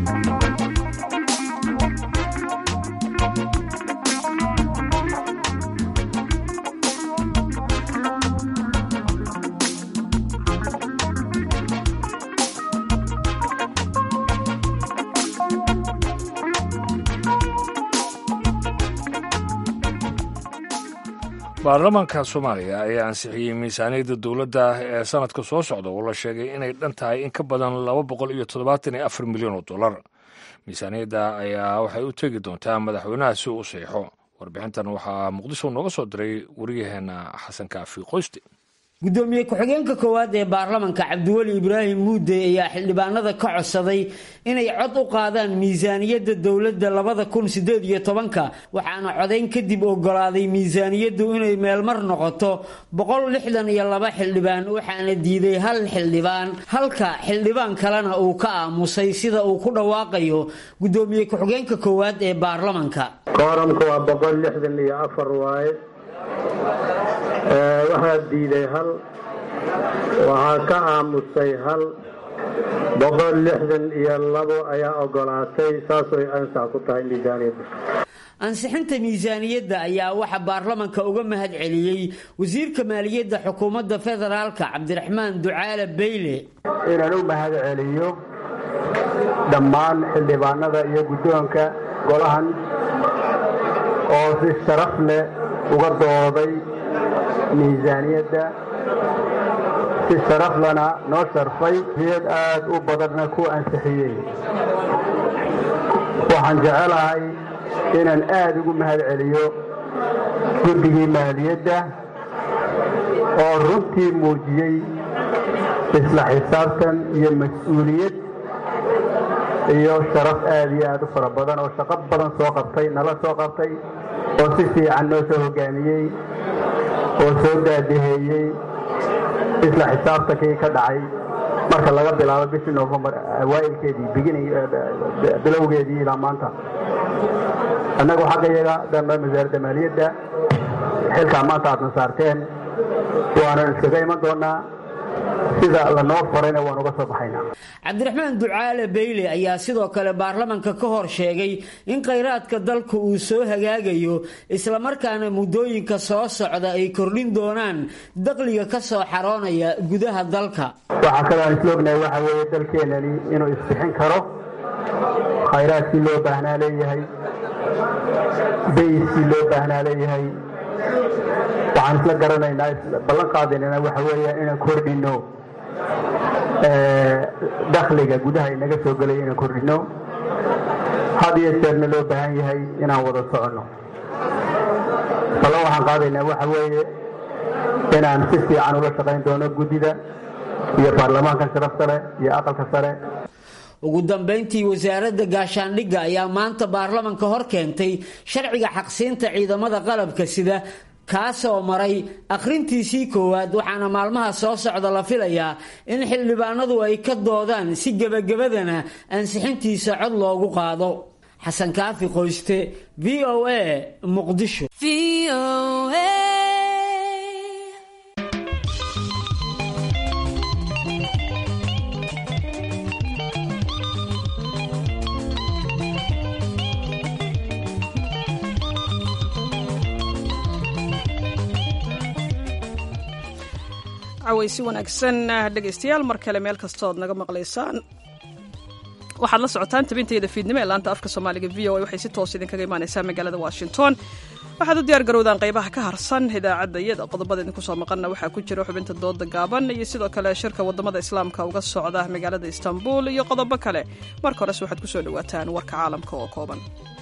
baarlamaanka soomaaliya ayaa ansixiyey miisaaniyadda dowladda ee sanadka soo socda oo la sheegay inay dhan tahay in ka badan laba boqol iyo toddobaatan iyo afar milyan oo dollar miisaaniyadda ayaa waxay u tegi doontaa madaxweynaha si uu u saxiixo warbixintan waxaa muqdisho nooga soo diray waryaheena xasan kaafi qoyste gudoomiye ku-xigeenka koowaad ee baarlamanka cabdiweli ibraahim muude ayaa xildhibaanada ka codsaday inay cod u qaadaan miisaaniyadda dowladda labada kun sideed iyo tobanka waxaana codayn kadib ogolaaday miisaaniyaddu inay meelmar noqoto boqol lixdan iyo laba xildhibaan waxaana diiday hal xildhibaan halka xildhibaan kalena uu ka aamusay sida uu ku dhawaaqayo gudoomiye ku-xigeenka koowaad ee baarlamanka kooramka waa boqol lixdan iyo afar waaye waxaa diiday hal waxaa ka aamusay hal boqol lixdan iyo labo ayaa ogolaatay saasooy ansax ku tahay miisaaniyadda ansixinta miisaaniyadda ayaa waxaa baarlamanka uga mahad celiyey wasiirka maaliyadda xukuumadda federaalka cabdiraxmaan ducaale beyle inaan u mahad celiyo dhammaan xildhibaanada iyo guddoonka golahan oo si sharaf leh uga dooday miisaaniyadda si sharaflana noo sharfay iyad aada u badanna ku ansixiyey waxaan jecelahay inaan aada ugu mahad celiyo guddigii maaliyadda oo runtii muujiyey isla xisaabtan iyo mas-uuliyad iyo sharaf aada iyo aada u fara badan oo shaqo badan soo qabtay nala soo qabtay oo si fiican noo soo hogaamiyey oo soo daadaheeyey isla xisaabtankii ka dhacay marka laga bilaabo bishii novembar awaailkeedii bilowgeedii ilaa maanta annagu xaggayaga dhanba wasaaradda maaliyadda xilkaa maanta aadna saarteen waanan iskaga iman doonaa sida lanoo farayna waan uga soo baxaynaa cabdiraxmaan ducaale beyle ayaa sidoo kale baarlamanka ka hor sheegay in khayraadka dalka uu soo hagaagayo islamarkaana muddooyinka soo socda ay kordhin doonaan daqliga ka soo xaroonaya gudaha dalka waxaa kaloo aan isla ognahay waxa weeye dalkeenani inuu isbixin karo khayraadkii loo baahnaa leeyahay bayskii loo baahnaa leeyahay waxaan isla garanaynaa ballan qaadaynana waxa weeya inaan kordhino dakhliga gudaha inaga soo gelaya inaan kordhino had iyo jeerna loo baahan yahay inaan wada soconno ballan waxaan qaadaynaa waxa weeye inaan si fiican ula shaqayn doono guddida iyo baarlamaanka sharafta leh iyo aqalka sare ugu dambayntii wasaaradda gaashaandhigga ayaa maanta baarlamanka hor keentay sharciga xaqsiinta ciidamada qalabka sida kaasoo maray akhrintiisii koowaad waxaana maalmaha soo socda la filayaa in xildhibaanadu ay ka doodaan si gebagabadana ansixintiisa cod loogu qaado xasan kaafi qoyste v o a muqdisho cawaysi wanaagsan dhegaystayaal mar kale meel kastood naga maqlaysaan waxaad la socotaan tabintayda fiidnimo ee laanta afka soomaaliga v o a waxay si toos idinkaga imaanaysaa magaalada washington waxaad u diyaar garowdaan qaybaha ka harsan idaacadda iyada qodobada idinku soo maqanna waxaa ku jira xubinta dooda gaaban iyo sidoo kale shirka wadamada islaamka uga socda magaalada istanbul iyo qodobo kale marka hores waxaad ku soo dhawaataan warka caalamka oo kooban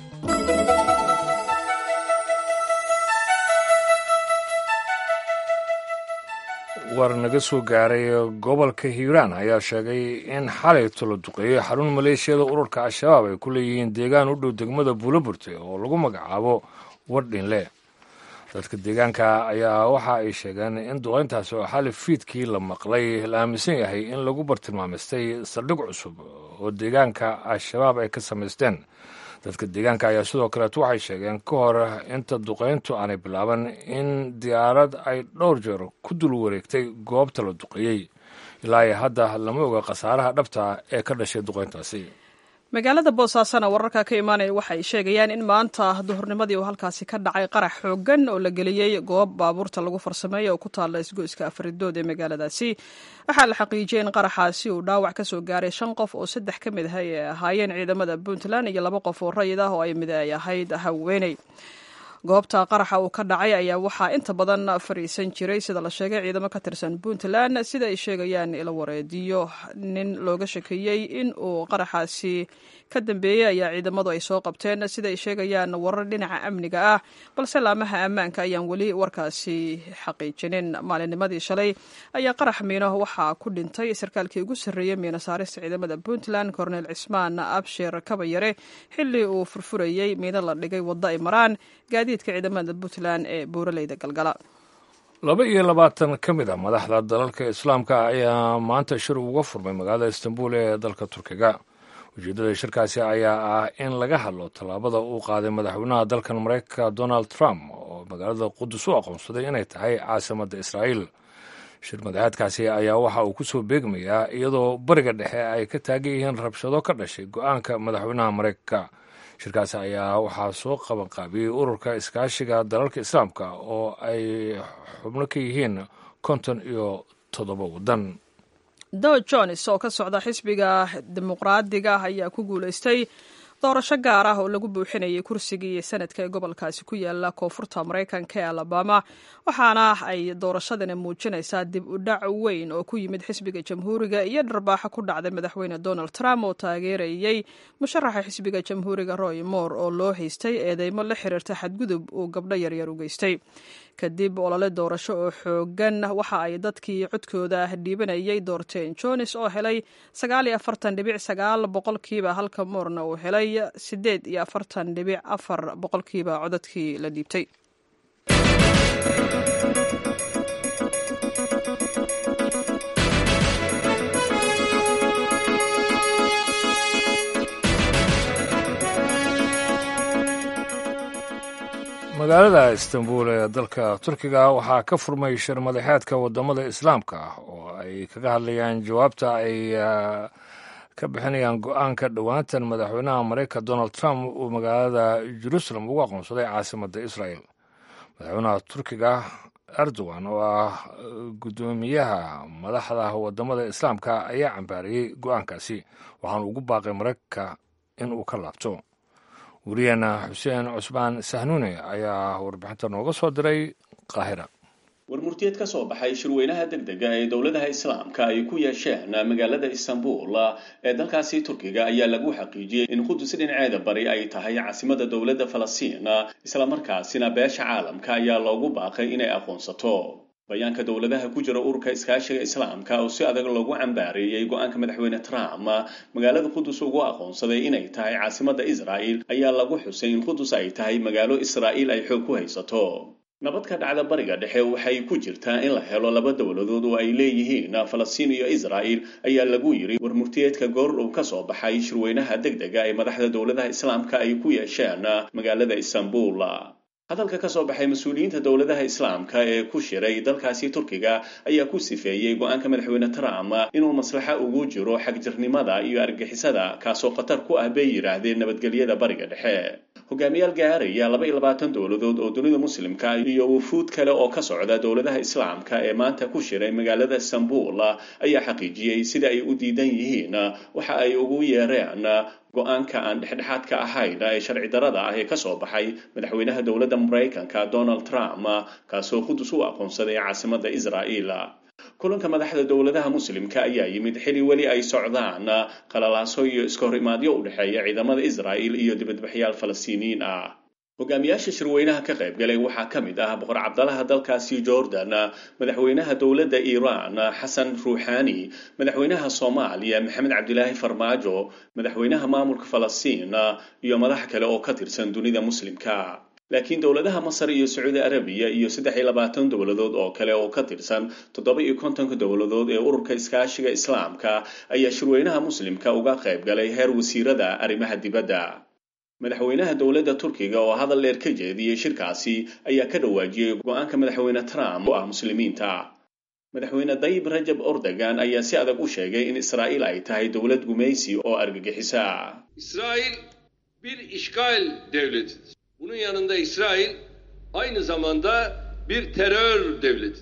war naga soo gaaray gobolka hiiraan ayaa sheegay in xalayto la duqeeyey xarun maleeshiyada ururka al-shabaab ay ku leeyihiin deegaan u dhow degmada buulaburte oo lagu magacaabo wardhinle dadka deegaanka ayaa waxa ay sheegeen in duqeyntaasi oo xali fiidkii la maqlay la aaminsan yahay in lagu bartilmaamaystay saldhig cusub oo deegaanka al-shabaab ay ka samaysteen dadka deegaanka ayaa sidoo kaleeto waxay sheegeen ka hor inta duqeyntu aanay bilaaban in diyaarad ay dhowr jeer ku dul wareegtay goobta la duqeeyey ilaa iyo hadda lama oga khasaaraha dhabta ee ka dhashay duqeyntaasi magaalada boosaasana wararka ka imaanaya waxa ay sheegayaan in maanta duhurnimadii uu halkaasi ka dhacay qarax xoogan oo la geliyey goob baabuurta lagu farsameeyo oo ku taalla isgoyska afridood ee magaaladaasi waxaa la xaqiijiyey in qaraxaasi uu dhaawac ka soo gaaray shan qof oo saddex ka mid ah ay ahaayeen ciidamada puntland iyo laba qof oo rayid ah oo ay mid ay ahayd haweeney goobta qaraxa uu ka dhacay ayaa waxaa inta badan fariisan jiray sida la sheegay ciidamo ka tirsan puntland sida ay sheegayaan ilo wareediyo nin looga shakeeyey in uu qaraxaasi ka dambeeyey ayaa ciidamadu ay soo qabteen sida ay sheegayaan warar dhinaca amniga ah balse laamaha ammaanka ayaan weli warkaasi xaqiijinin maalinnimadii shalay ayaa qarax miino waxaa ku dhintay sarkaalkii ugu sarreeyey miino saarista ciidamada puntland kornel cismaan abshir kabayare xilli uu furfurayey miino la dhigay waddo ay maraan gaadiidka ciidamada puntland ee buuraleyda galgala laba iyo labaatan ka mid a madaxda dalalka islaamka ayaa maanta shir uga furmay magaalada istanbul ee dalka turkiga ujeeddada shirkaasi ayaa ah in laga hadlo tallaabada uu qaaday madaxweynaha dalkan maraykanka donald trump oo magaalada qudus u aqoonsaday inay tahay caasimadda israa'iil shir madaxeedkaasi ayaa waxa uu ku soo beegmayaa iyadoo bariga dhexe ay ka taagan yihiin rabshado ka dhashay go-aanka madaxweynaha maraykanka shirkaasi ayaa waxaa soo qabanqaabiyey ururka iskaashiga dalalka islaamka oo ay xubno ka yihiin konton iyo toddoba waddan dow jones oo ka socda xisbiga dimuqraadiga ayaa ku guulaystay doorasho gaar ah oo lagu buuxinayay kursigii sanadka ee gobolkaasi ku yaala koonfurta maraykanka ee alabama waxaana ay doorashadani muujinaysaa dib u dhac weyn oo ku yimid xisbiga jamhuuriga iyo dharbaaxo ku dhacday madaxweyne donald trump oo taageerayey musharaxa xisbiga jamhuuriga roy moore oo loo haystay eedeymo la xiriirta xadgudub uu gabdho yaryar u geystay kadib olole doorasho oo xoogan waxa ay dadkii codkooda dhiibanayay doorteen jones oo helay sagaal iyo afartan dhibic sagaal boqolkiiba halka moorna uu helay sideed iyo afartan dhibic afar boqolkiiba codadkii la dhiibtay magaalada istanbul ee dalka turkiga waxaa ka furmay shir madaxeedka wadamada islaamka ah oo ay kaga hadlayaan jawaabta ay ka bixinayaan go-aanka dhowaantan madaxweynaha maraykanka donald trump uu magaalada jerusalem ugu aqoonsaday caasimadda israel madaxweynaha turkiga erdogan oo ah guddoomiyaha madaxda wadamada islaamka ayaa cambaariyey go-aankaasi waxaanu ugu baaqay maraykanka in uu ka laabto wariyaheena xuseen cusmaan sahnuune ayaa warbixinta nooga soo diray qaahira warmurtiyeed ka soo baxay shirweynaha deg dega ee dowladaha islaamka ay ku yeesheen magaalada istanbul ee dalkaasi turkiga ayaa lagu xaqiijiyey in qudus dhinaceeda bari ay tahay caasimada dowladda falastiin islamarkaasina beesha caalamka ayaa loogu baaqay inay aqoonsato bayaanka dowladaha ku jira ururka iskaashiga islaamka oo si adag loogu cambaareeyey go-aanka madaxweyne trump magaalada qudus ugu aqoonsaday inay tahay caasimada israa'il ayaa lagu xusay in qudus ay tahay magaalo israa'iil ay xoog ku haysato nabad ka dhacda bariga dhexe waxay ku jirtaa in la helo laba dowladood oo ay leeyihiin falastiin iyo israa'il ayaa lagu yiri warmurtiyeedka goor uu ka soo baxay shirweynaha deg dega ee madaxda dowladaha islaamka ay ku yeesheen magaalada istanbul hadalka ka soo baxay mas-uuliyiinta dowladaha islaamka ee ku shiray dalkaasi turkiga ayaa ku sifeeyey go-aanka madaxweyne trump inuu maslaxa ugu jiro xagjirnimada iyo argixisada kaasoo khatar ku ah bay yidhaahdeen nabadgelyada bariga dhexe hogaamiyaal gaaraya laba iyo labaatan dowladood oo dunida muslimka iyo wufuud kale oo ka socda dowladaha islaamka ee maanta ku shiray magaalada istanbul ayaa xaqiijiyey sida ay u diidan yihiin waxa ay ugu yeereen go-aanka aan dhexdhexaadka ahayn ee sharci darada ah ee ka soo baxay madaxweynaha dowladda maraykanka donald trump kaasoo qudus u aqoonsaday caasimadda israa'iil kulanka madaxda dowladaha muslimka ayaa yimid xili weli ay socdaan qalalaaso iyo iska hor imaadyo u dhexeeya ciidamada israa'il iyo dibadbaxyaal falastiiniyiin ah hogaamiyaasha shirweynaha ka qayb galay waxaa ka mid ah boqor cabdalaha dalkaasi jordan madaxweynaha dowladda iiraan xasan ruuxani madaxweynaha soomaaliya maxamed cabdilaahi farmaajo madaxweynaha maamulka falastiin iyo madax kale oo ka tirsan dunida muslimka laakiin dowladaha masar iyo sacuudi arabiya iyo saddex iyo labaatan dowladood oo kale oo ka tirsan toddoba iyo kontonka dowladood ee ururka iskaashiga islaamka ayaa shirweynaha muslimka uga qayb galay heer wasiirada arrimaha dibadda madaxweynaha dowladda turkiga oo hadal dheer ka jeediyey shirkaasi ayaa ka dhawaajiyey go-aanka madaxweyne trump oo ah muslimiinta madaxweyne dayib rajab ordogan ayaa si adag u sheegay in israa'iil ay tahay dowlad gumaysi oo argagixisa İsrail bir işgal devletidir. Bunun yanında İsrail aynı zamanda bir terör devletidir.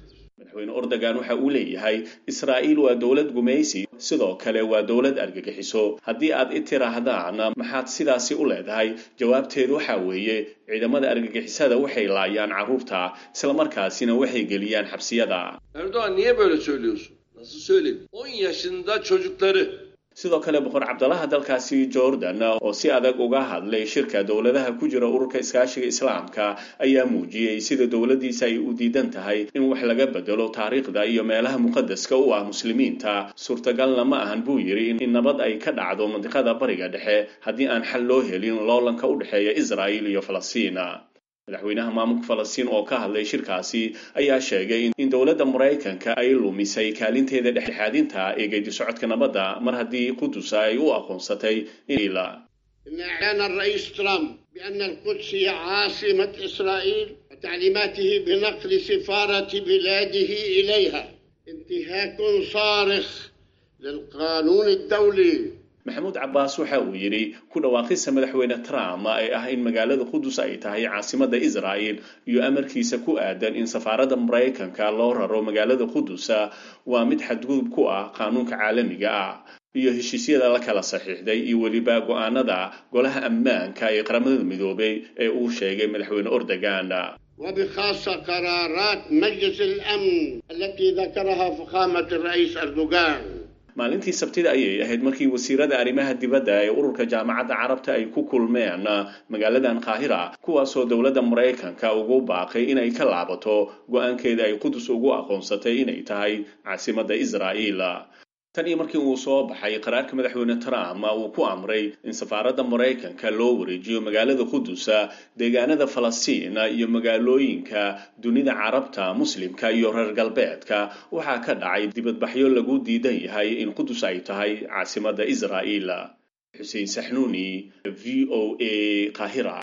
madaxweyne ordogan waxa uu leeyahay israa'iil waa dowlad gumaysi sidoo kale waa dowlad argagixiso haddii aad i tiraahdaan maxaad sidaasi u leedahay jawaabteedu waxa weeye ciidamada argagixisada waxay laayaan carruurta islamarkaasina waxay geliyaan xabsiyada Erdoğan niye böyle söylüyorsun? Nasıl söyledi? 10 yaşında çocukları sidoo kale boqor cabdalaha dalkaasi jordan oo si adag uga hadlay shirka dowladaha ku jira ururka iskaashiga islaamka ayaa muujiyey sida dowladdiisa ay u diidan tahay in wax laga bedelo taariikhda iyo meelaha muqadaska u ah muslimiinta suurtagalna ma ahan buu yidhi in nabad ay ka dhacdo mandiqada bariga dhexe haddii aan xal loo helin loolanka u dhexeeya israa'il iyo falastiin madaxweynaha maamulka falastiin oo ka hadlay shirkaasi ayaa sheegay in dowladda maraykanka ay lumisay kaalinteeda dhexdhexaadinta ee geedi socodka nabadda mar haddii qudus ay u aqoonsatay ila إن إعلان الرئيس ترامب بأن القدس هي عاصمة إسرائيل وتعليماته بنقل سفارة بلاده إليها انتهاك صارخ للقانون الدولي maxamuud cabbaas waxa uu yidhi ku dhawaaqista madaxweyne trump ee ah in magaalada qudus ay tahay caasimadda israa'il iyo amarkiisa ku aadan in safaaradda maraykanka loo raro magaalada qudus waa mid xadgudub ku ah qaanuunka caalamiga ah iyo heshiisyada la kala saxiixday iyo weliba go-aanada golaha ammaanka ee qaramada midoobay ee uu sheegay madaxweyne ordogan وبخاصة قرارات مجلس الأمن التي ذكرها فخامة الرئيس أردوغان maalintii sabtida ayay ahayd markii wasiirada arrimaha dibadda ee ururka jaamacadda carabta ay ku kulmeen magaaladan qaahira kuwaasoo dowladda maraykanka ugu baaqay inay ka laabato go-aankeeda ay qudus ugu aqoonsatay inay tahay caasimadda israa'iil tan iyo markii uu soo baxay qaraarka madaxweyne trump uu ku amray in safaaradda maraykanka loo wareejiyo magaalada qudus deegaanada falastiin iyo magaalooyinka dunida carabta muslimka iyo reer galbeedka waxaa ka dhacay dibadbaxyo lagu diidan yahay in qudus ay tahay caasimadda israa'iil xuseen saxnuuni v o a qaahira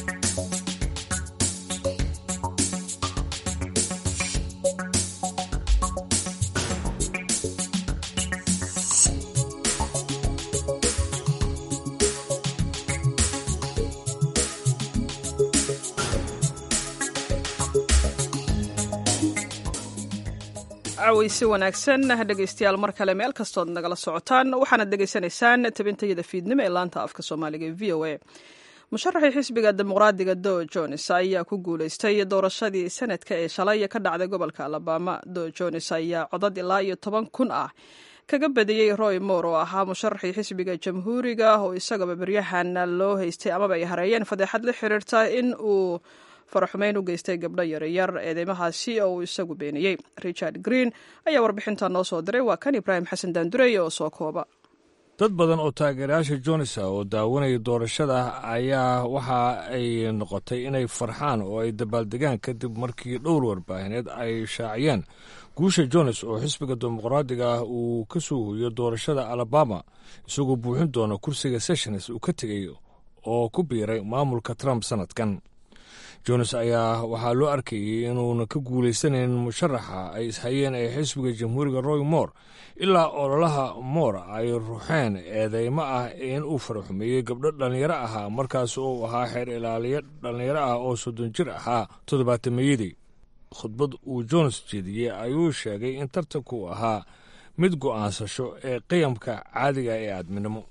caweysi wanaagsan dhegaystayaal mar kale meel kastood nagala socotaan waxaanad dhegaysanaysaan tabintayada fiidnimo ee laanta afka soomaaliga ee v o a musharaxii xisbiga dimuqraadiga do jones ayaa ku guuleystay doorashadii sanadka ee shalay ka dhacday gobolka alabama do jones ayaa codad ilaa iyo toban kun ah kaga badiyey roy moore oo ahaa musharaxii xisbiga jamhuuriga oo isagaba beryahan loo haystay amaba ay hareeyeen fadeexad la xiriirta in uu faraxumeyn u geystay gabdho yaryar eedeymahaasi oo uu isagu beeniyey richard green ayaa warbixinta noo soo diray waa kan ibraahim xasan daandurey oo soo kooba dad badan oo taageerayaasha jonesa oo daawanaya doorashada ayaa waxa ay noqotay inay farxaan oo ay dabaaldegaan kadib markii dhowr warbaahineed ay shaaciyeen guusha jones oo xisbiga dimuqraadiga ah uu ka soo hoyo doorashada alabama isagoo buuxin doona kursiga sessions uu ka tegay oo ku biiray maamulka trump sannadkan jones ayaa waxaa loo arkayey inuuna ka guulaysanayn musharaxa ay ishayeen ee xisbiga jamhuuriga roy moore ilaa ololaha moore ay ruxeen eedeymo ah in uu faraxumeeyey gabdho dhallinyaro ahaa markaas uu ahaa xeer ilaaliyo dhallinyaro ah oo soddon jir ahaa toddobaatameyadii khudbad uu jones jeediyey ayuu sheegay in tartanku ahaa mid go'aansasho ee qiyamka caadiga ee aadminimo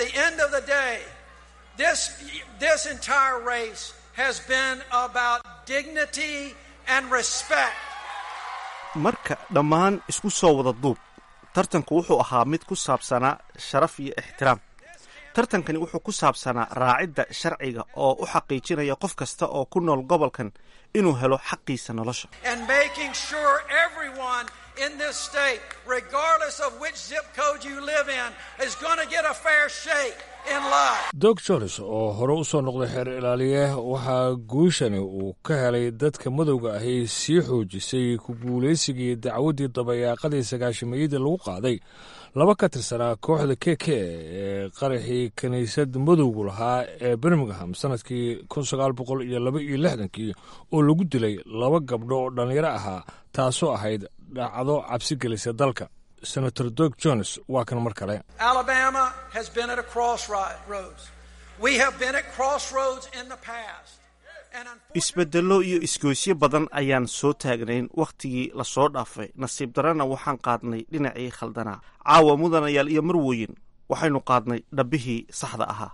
has been about dignity and respect. marka dhammaan isku soo wada duub tartanku wuxuu ahaa mid ku saabsanaa sharaf iyo ixtiraam tartankani wuxuu ku saabsanaa raacidda sharciga oo u xaqiijinaya qof kasta oo ku nool gobolkan inuu helo xaqiisa nolosha And making sure everyone in this state, regardless of which zip code you live in, is going to get a fair shake in life. dog jones oo hore u soo noqday xeer ilaaliye waxaa guushani uu ka helay dadka madowga ahi sii xoojisay ku guulaysigii dacwaddii dabayaaqadii sagaashameeyadii lagu qaaday laba ka tirsanaa kooxda k k ee qaraxii kiniisad madowgu lahaa ee birmingham sannadkii kun sagaal boqol iyo laba iyo lixdankii oo lagu dilay laba gabdho oo dhallinyaro ahaa taasoo ahayd dhacdo cabsi gelisa dalka senator dog jones waa kan mar kale Alabama has been at a crossroads. We have been at crossroads in the past. isbeddello iyo isgoysyo badan ayaan soo taagnayn wakhtigii lasoo dhaafay nasiib darana waxaan qaadnay dhinacii khaldanaa caawa mudanayaal iyo marwooyin waxaynu qaadnay dhabbihii saxda ahaa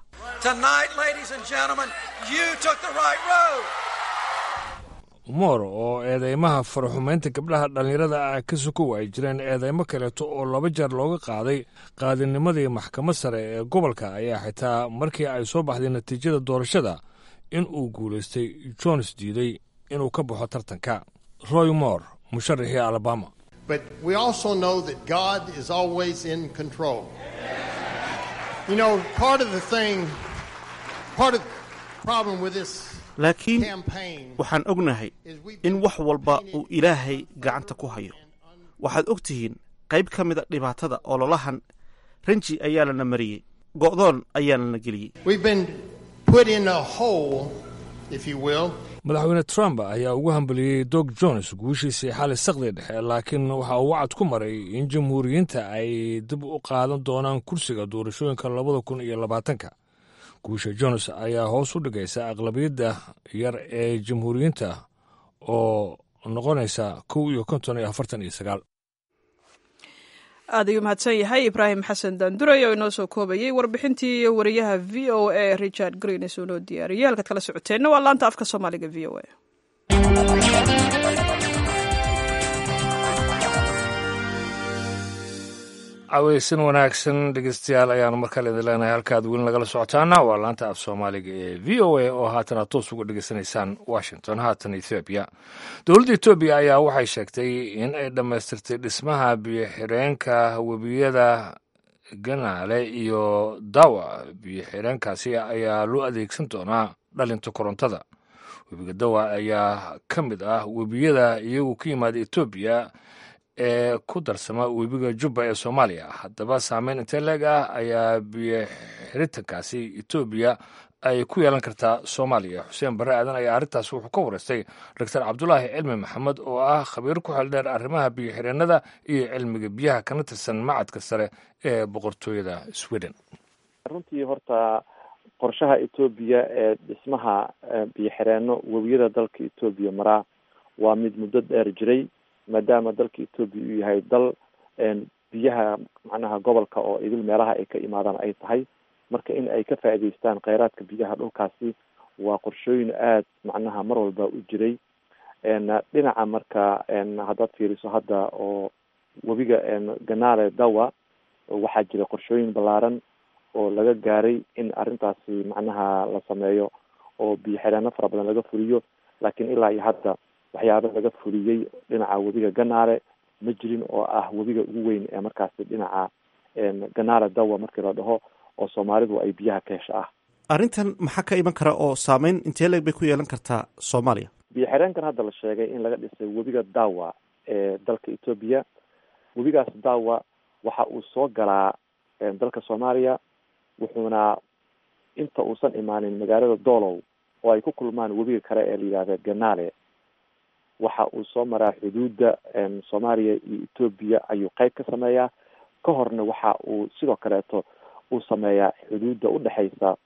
moor oo eedeymaha faraxumaynta gabdhaha dhallinyarada ah ka sukow ay jireen eedeymo kaleeto oo laba jeer looga qaaday qaadinimadii maxkamad sare ee gobolka ayaa xitaa markii ay soo baxday natiijada doorashada in uu guulaystay jones diiday inuu ka baxo tartanka roy moore musharaxii alabama But we also know that God is always in control. You know, part of the thing, part of the problem with this laakiin campaign waxaan ognahay in wax walba uu ilaahay gacanta ku hayo waxaad og tihiin qayb ka mida dhibaatada ololahan ranji ayaa lana mariyey go'doon ayaa lana geliyey we've been put in a hole, if you will, madaxweyne trump ayaa ugu hambaliyey dog jones guushiisii xali sakdi dhexe laakiin waxa uu wacad ku maray in jamhuuriyiinta ay dib u qaadan doonaan kursiga doorashooyinka labada kun iyo labaatanka guusha jones ayaa hoos u dhigaysa aqlabiyadda yar ee jamhuuriyiinta oo noqonaysa kow iyo konton iyo afartan iyo sagaal aad ayuu mahadsan yahay ibraahim xasan daanduray oo inoo soo koobayey warbixintii wariyaha v o a richard greenis oo noo diyaariyey halkaad kala socoteenna waa laanta afka soomaaliga v o a caweysan wanaagsan dhegeystayaal ayaanu markale idin leenahay halkaad weli nagala socotaana waa laanta af soomaaliga ee v o a oo haatan aad toos uga dhegeysanaysaan washington haatan ethoobiya dowladda etoobiya ayaa waxay sheegtay in ay dhammaystirtay dhismaha biyo-xireenka webiyada ganaale iyo dawa biyo-xireenkaasi ayaa loo adeegsan doonaa dhalinta korontada webiga dawa ayaa ka mid ah webiyada iyagu ka yimaada etoobiya ee ku darsama webiga jubba ee soomaaliya haddaba saameyn intee leeg ah ayaa biyo xiritankaasi etoobiya ay ku yeelan kartaa soomaaliya xuseen barre aadan ayaa arrintaas wuxuu ka wareystay doctor cabdulaahi cilmi maxamed oo ah khabiir ku xeldheer arrimaha biyo xireennada iyo cilmiga biyaha kana tirsan macadka sare ee boqortooyada sweden runtii horta qorshaha etoobiya ee dhismaha biyo xireenno webiyada dalka etoobiya maraa waa mid muddo dheer jiray maadaama dalka etoobiya uu yahay dal biyaha macnaha gobolka oo idil meelaha ay ka imaadaan ay tahay marka in ay ka faa'iidaystaan kheyraadka biyaha dhulkaasi waa qorshooyin aada macnaha mar walba u jiray dhinaca marka haddaad fiiriso hadda oo webiga ganaale dawa waxaa jira qorshooyin ballaaran oo laga gaaray in arrintaasi macnaha la sameeyo oo biyo xidheeno fara badan laga fuliyo laakiin ilaa iyo hadda waxyaaba laga fuliyey dhinaca webiga ganaale ma jirin oo ah webiga ugu weyn ee markaasi dhinaca ganaale dawa markii la dhaho oo soomaalidu ay biyaha ka hesha ah arrintan maxaa ka iman kara oo saameyn intee leeg bay ku yeelan kartaa soomaaliya biyo xireenkan hadda la sheegay in laga dhisay webiga dawa ee dalka etoobiya webigaas dawa waxa uu soo galaa dalka soomaaliya wuxuuna inta uusan imaanin magaalada doolow oo ay ku kulmaan webiga kale ee la yidhahda ganaale waxa uu soo maraa xuduudda soomaaliya iyo etoobiya ayuu qeyb ka sameeyaa ka horna waxa uu sidoo kaleeto uu sameeyaa xuduudda udhexeysa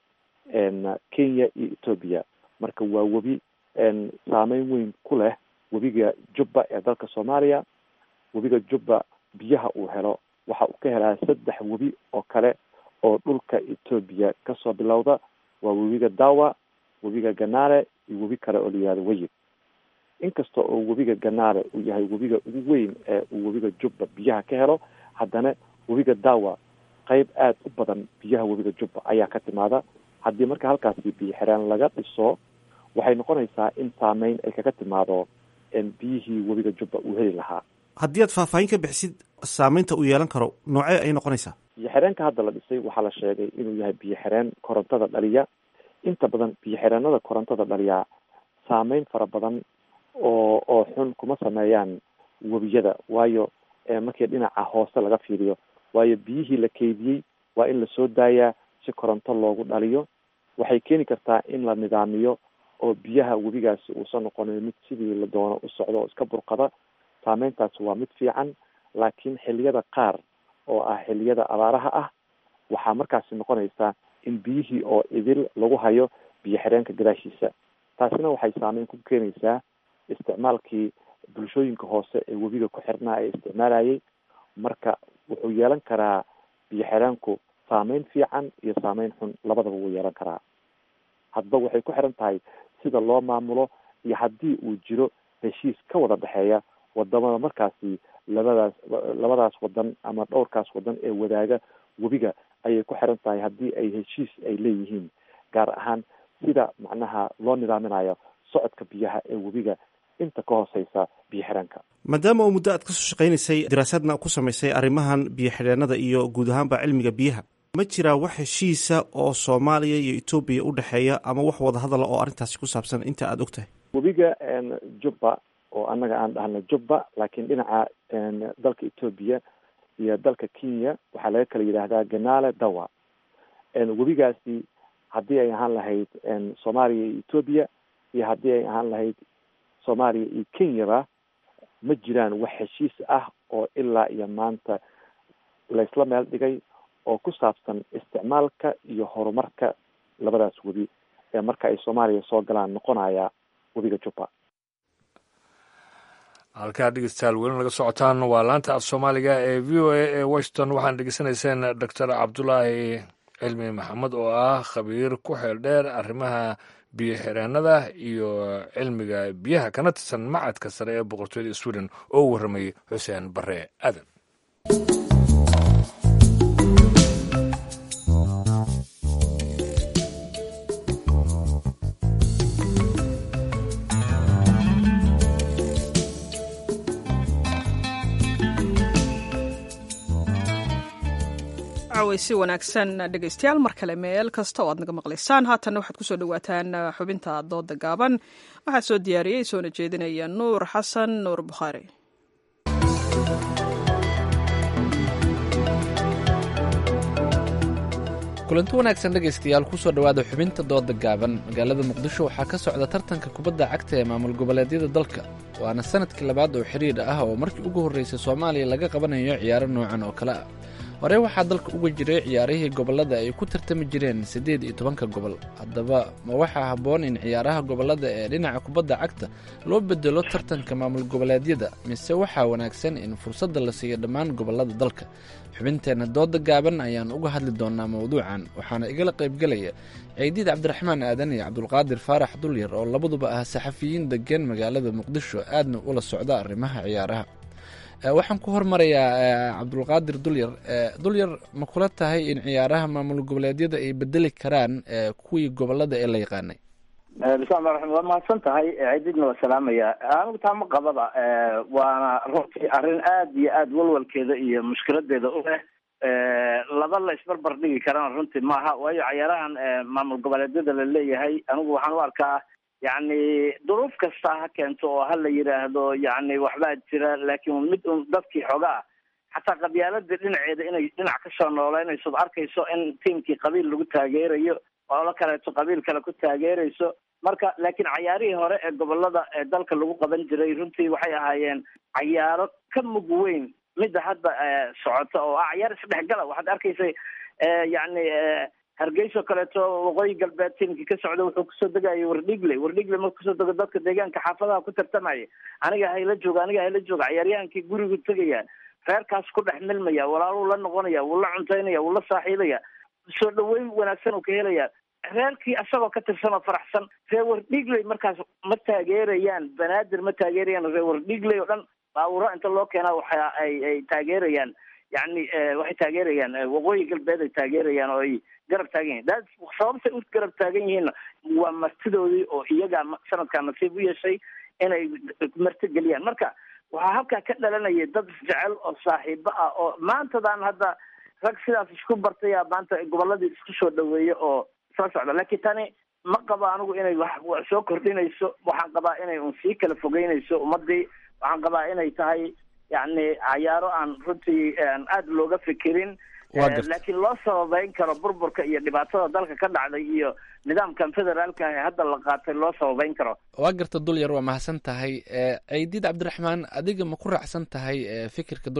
kenya iyo etoobiya marka waa webi saameyn weyn ku leh webiga jubba ee dalka soomaaliya webiga jubba biyaha uu helo waxa uu ka helaa saddex webi oo kale oo dhulka etoobiya kasoo bilowda waa webiga dawa webiga ganaale iyo webi kale oo la yihahdo weyib inkasta oo webiga ganaale uu yahay webiga ugu weyn ee uu webiga jubba biyaha ka helo haddana webiga dawa qeyb aada u badan biyaha webiga jubba ayaa ka timaada haddii marka halkaasi biyo xireen laga dhiso waxay noqonaysaa in saameyn ay kaga timaado biyihii webiga jubba uu heli lahaa haddii aad faahfaahin ka bixisid saameynta uu yeelan karo noocee ay noqonaysaa biyo xireenka hadda la dhisay waxaa la sheegay inuu yahay biyo xireen korontada dhaliya inta badan biyo xireenada korontada dhaliya saameyn fara badan oo oo xun kuma sameeyaan webiyada waayo markii dhinaca hoose laga fiiriyo waayo biyihii la keydiyey waa in lasoo daayaa si koronto loogu dhaliyo waxay keeni kartaa in la nidaamiyo oo biyaha webigaasi uusan noqonin mid sidii la doono u socdo oo iska burqada saameyntaas waa mid fiican laakiin xiliyada qaar oo ah xiliyada abaaraha ah waxaa markaasi noqonaysaa in biyihii oo idil lagu hayo biyo xireenka gadaashiisa taasina waxay saameyn ku keenaysaa isticmaalkii bulshooyinka hoose ee webiga ku xirnaa ee isticmaalayay marka wuxuu yeelan karaa biyo xireenku saameyn fiican iyo saameyn xun labadaba wuu yeelan karaa hadba waxay ku xiran tahay sida loo maamulo iyo haddii uu jiro heshiis ka wada dhexeeya wadamada markaasi labadaas labadaas wadan ama dhowrkaas wadan ee wadaaga webiga ayay ku xiran tahay haddii ay heshiis ay leeyihiin gaar ahaan sida macnaha loo nidaaminayo socodka biyaha ee webiga inta ka hooseysa biyo xireenka maadaama oo muddo aad kasoo shaqaynaysay daraasaadna ku samaysay arrimahan biyo xidheenada iyo guud ahaanba cilmiga biyaha ma jiraa wax heshiisa oo soomaaliya iyo etoobiya u dhexeeya ama wax wadahadala oo arrintaasi ku saabsan inta aada og tahay webiga jubba oo annaga aan dhahno jubba laakiin dhinaca dalka etoobiya iyo dalka kenya waxaa laga kala yidhaahdaa ganale dawa webigaasi haddii ay ahaan lahayd soomaaliya iyo etoobiya iyo haddii ay ahaan lahayd soomaaliya iyo kenyaba ma jiraan wax heshiis ah oo ilaa iyo maanta laysla meel dhigay oo ku saabsan isticmaalka iyo horumarka labadaas webi ee marka ay soomaaliya soo galaan noqonaya webiga jubba halkaa dhegeystayaal weli naga socotaan waa laanta af soomaaliga ee v o a ee washington waxaan dhegeysanayseen doctor cabdulaahi cilmi maxamed oo ah khabiir ku xeel dheer arrimaha biyo xireenada iyo cilmiga biyaha kana tirsan macadka sare ee boqortooyada sweden oo u warramay xuseen bare aadan si wanaagsan dhegeystayaal mar kale meel kasta oo aad naga maqlaysaan haatanna waxaad kusoo dhawaataan xubinta dooda gaaban waxaa soo diyaariyey soona jeedinaya nuur xasan nuur bukhaari kulanti wanaagsan dhegaystayaal kusoo dhowaada xubinta dooda gaaban magaalada muqdisho waxaa ka socda tartanka kubadda cagta ee maamul goboleedyada dalka waana sanadkii labaad oo xiriir ah oo markii ugu horreysay soomaaliya laga qabanayo ciyaaro noocan oo kale ah hore waxaa dalka uga jiray ciyaarihii gobollada ay ku tartami jireen siddeed iyo tobanka gobol haddaba ma waxaa habboon in ciyaaraha gobollada ee dhinaca kubadda cagta loo bedelo tartanka maamul goboleedyada mise waxaa wanaagsan in fursadda la siiyo dhammaan gobollada dalka xubinteenna dooda gaaban ayaan uga hadli doonaa mawduucan waxaana igala qaybgelaya ciidiid cabdiraxmaan aadan iyo cabdulqaadir faarax dulyar oo labaduba ah saxafiyiin degan magaalada muqdisho aadna ula socda arrimaha ciyaaraha waxaan ku hormarayaa cabdulqaadir dulyar dulyar ma kula tahay in ciyaaraha maamul goboleedyada ay bedeli karaan kuwii gobolada ee la yaqaanay bismillahi raxmaan waa mahadsan tahay ciididna waa salaamaya anigu taa ma qababa waana runtii arrin aad iyo aad walwalkeeda iyo mushkiladeeda u leh laba la isbarbar dhigi karana runtii maaha waayo ciyaarahan maamul goboleedyada la leeyahay anigu waxaan u arkaa yacni duruuf kasta ha keento oo ha la yidhaahdo yacni waxbaa jira laakiin mid un dadkii xoogaa xataa qabyaaladii dhinaceeda inay dhinac kasoo nooleynayso arkayso in tiimkii qabiil lagu taageerayo olo kaleeto qabiil kale ku taageerayso marka laakiin cayaarihii hore ee gobolada ee dalka lagu qaban jiray runtii waxay ahaayeen cayaaro ka mug weyn midda hadda socota oo ah cayaar isdhexgala waxaad arkaysay yacni hargeyso kaleeto waqooyi galbeed tiimkii ka socda wuxuu kusoo degayay wardhigle wardhigle marku kusoo dego dadka deegaanka xaafadaha ku tartamaya aniga hayla jooga aniga hayla jooga ciyaaryahaankii gurigu tegaya reerkaas ku dhex milmaya walaaluu la noqonaya wuu la cuntaynaya wuu la saaxiibaya soo dhaweyn wanaagsan uu ka helaya reerkii asagoo ka tirsan oo faraxsan reer wardhigley markaas ma taageerayaan banaadir ma taageerayaan reer wardhigley oo dhan baawuro inta loo keenaa waxa ay ay taageerayaan yacni waxay taageerayaan waqooyi galbeed ay taageerayaan oo ay garab taagan yihin da sababtay u garab taagan yihiinna waa martidoodii oo iyagaa sanadkaa nasiib u yeeshay inay marti geliyaan marka waxaa halkaa ka dhalanaya dad isjecel oo saaxiibo ah oo maantadan hadda rag sidaas isku bartaya maanta goboladii isku soo dhaweeya oo soo socda laakiin tani ma qabo anigu inay wax soo kordhinayso waxaan qabaa inay un sii kala fogeynayso ummadii waxaan qabaa inay tahay yacni cayaaro aan runtii aada looga fikirin laakiin loo sababeyn karo burburka iyo dhibaatada dalka ka dhacday iyo nidaamkan federaalka ah ee hadda la qaatay loo sababeyn karo waa garta dulyar waa mahadsan tahay ciidiid cabdiraxmaan adiga ma ku raacsan tahay fikirka dulyar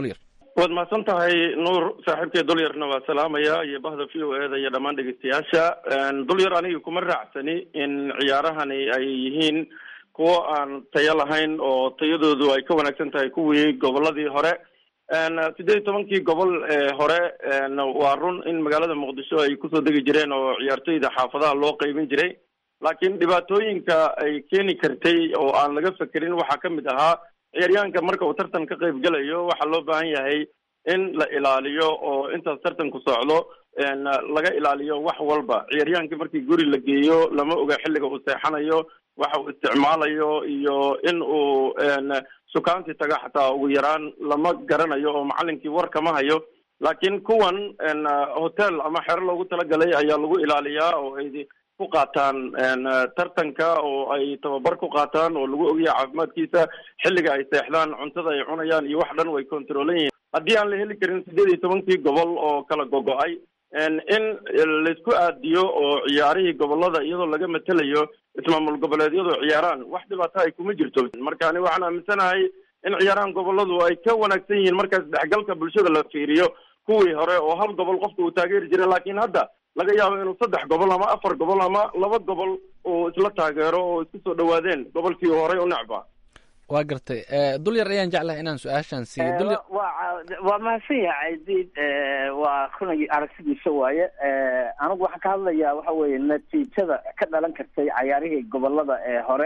waad mahadsan tahay nuur saaxiibkay dulyarna waa salaamaya iyo bahda v o eda iyo dhammaan dhegeystayaasha dulyar aniga kuma raacsani in ciyaarahani ay yihiin kuwo aan tayo lahayn oo tayadoodu ay ka wanaagsan tahay kuwii goboladii hore sideed iyo tobankii gobol ee hore waa run in magaalada muqdisho ay kusoo degi jireen oo ciyaartoyda xaafadaha loo qeybin jiray laakiin dhibaatooyinka ay keeni kartay oo aan laga fekerin waxaa kamid ahaa ciyaaryahanka marka uu tartan ka qayb gelayo waxaa loo baahan yahay in la ilaaliyo oo intaas tartanku socdo laga ilaaliyo wax walba ciyaaryahankii markii guri la geeyo lama oga xilliga uu seexanayo waxa uu isticmaalayo iyo in uu sukaanti taga xataa ugu yaraan lama garanayo oo macalinkii war kama hayo laakiin kuwan hotel ama xero loogu talagalay ayaa lagu ilaaliyaa oo ay ku qaataan tartanka oo ay tababar ku qaataan oo lagu ogyahay caafimaadkiisa xilliga ay seexdaan cuntada ay cunayaan iyo wax dhan way controlan yihiin haddii aan la heli karin sideed iyo tobankii gobol oo kala gogo-ay in laisku aadiyo oo ciyaarihii gobolada iyadoo laga matelayo ismaamul goboleedyadu ciyaaraan wax dhibaato ay kuma jirto marka ani waxaan aaminsanahay in ciyaarahan goboladu ay ka wanaagsan yihiin markaas dhexgalka bulshada la fiiriyo kuwii hore oo hal gobol qofka uu taageeri jiray laakiin hadda laga yaabo inuu saddex gobol ama afar gobol ama laba gobol uu isla taageero oo isku soo dhawaadeen gobolkii uu horey u necba waa gartay dulyar ayaan jeclahay inaan su-aashaan siiyo dulyar waa waa mahadsan yahay caydiid waa runagii aragsidiisa waaye anigu waxaan ka hadlayaa waxa weeye natiijada ka dhalan kartay cayaarihii gobolada ee hore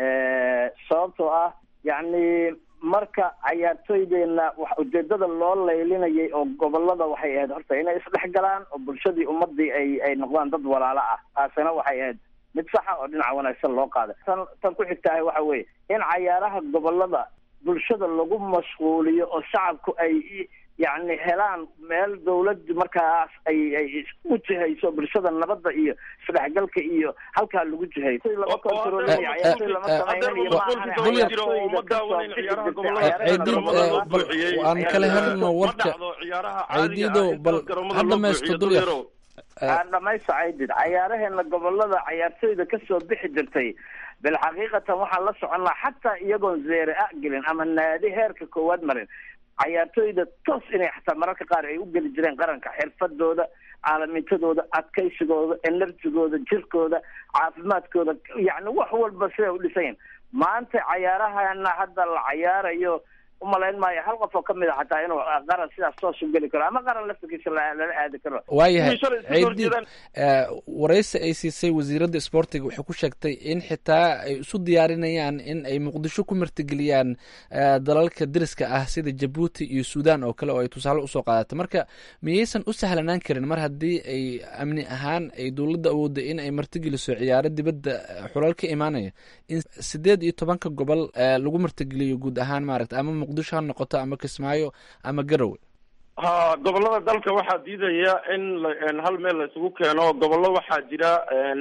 sababtoo ah yacni marka cayaartooydeena wax ujeedada loo laylinayay oo gobolada waxay ahayd horta inay isdhex galaan oo bulshadii ummadii ay ay noqdaan dad walaalo ah taasina waxay ahayd mid saxa oo dhinaca wanaagsan loo qaaday tan tan ku xigtahay waxa weeye in cayaaraha gobolada bulshada lagu mashquuliyo oo shacabku ay yacni helaan meel dawladdu markaas ay ay u jihayso bulshada nabadda iyo isdhexgalka iyo halkaa lagu jihayo lama kontrolinayo cayaartooy lama samaynayo aan kala helno warka caydiido bal ha dhamaysto dulyar aan dhamaysto caydid cayaaraheena gobolada cayaartooyda kasoo bixi jirtay bilxaqiiqatan waxaan la soconnaa xataa iyagoon zeere a gelin ama naadi heerka koowaad marin cayaartooyda toos inay xataa mararka qaar ay u geli jireen qaranka xirfadooda caalamintadooda adkaysigooda enerjigooda jirkooda caafimaadkooda yacni wax walba siday u dhisayin maanta cayaarahana hadda la cayaarayo umalayn maayo hal qof oo kamid a xataa inuu qaran sidaas toos u geli karo ama qaran laftirkiisa lala aadi karo waayahay ceydiid waraysi ay siisay wasiiradda isboortiga waxay ku sheegtay in xitaa ay isu diyaarinayaan in ay muqdisho ku martigeliyaan dalalka deriska ah sida jabuuti iyo suudan oo kale oo ay tusaale usoo qaadatay marka miyaysan u sahlanaan karin mar haddii ay amni ahaan ay dowladda awoodda in ay martigeliso ciyaaro dibadda xulal ka imaanaya in sideed iyo tobanka gobol lagu martigeliyo guud ahaan maaragta ama muqdisho ha noqoto ama kismaayo ama garowe ha gobolada dalka waxaa diidaya in hal meel la isugu keeno gobollo waxaa jira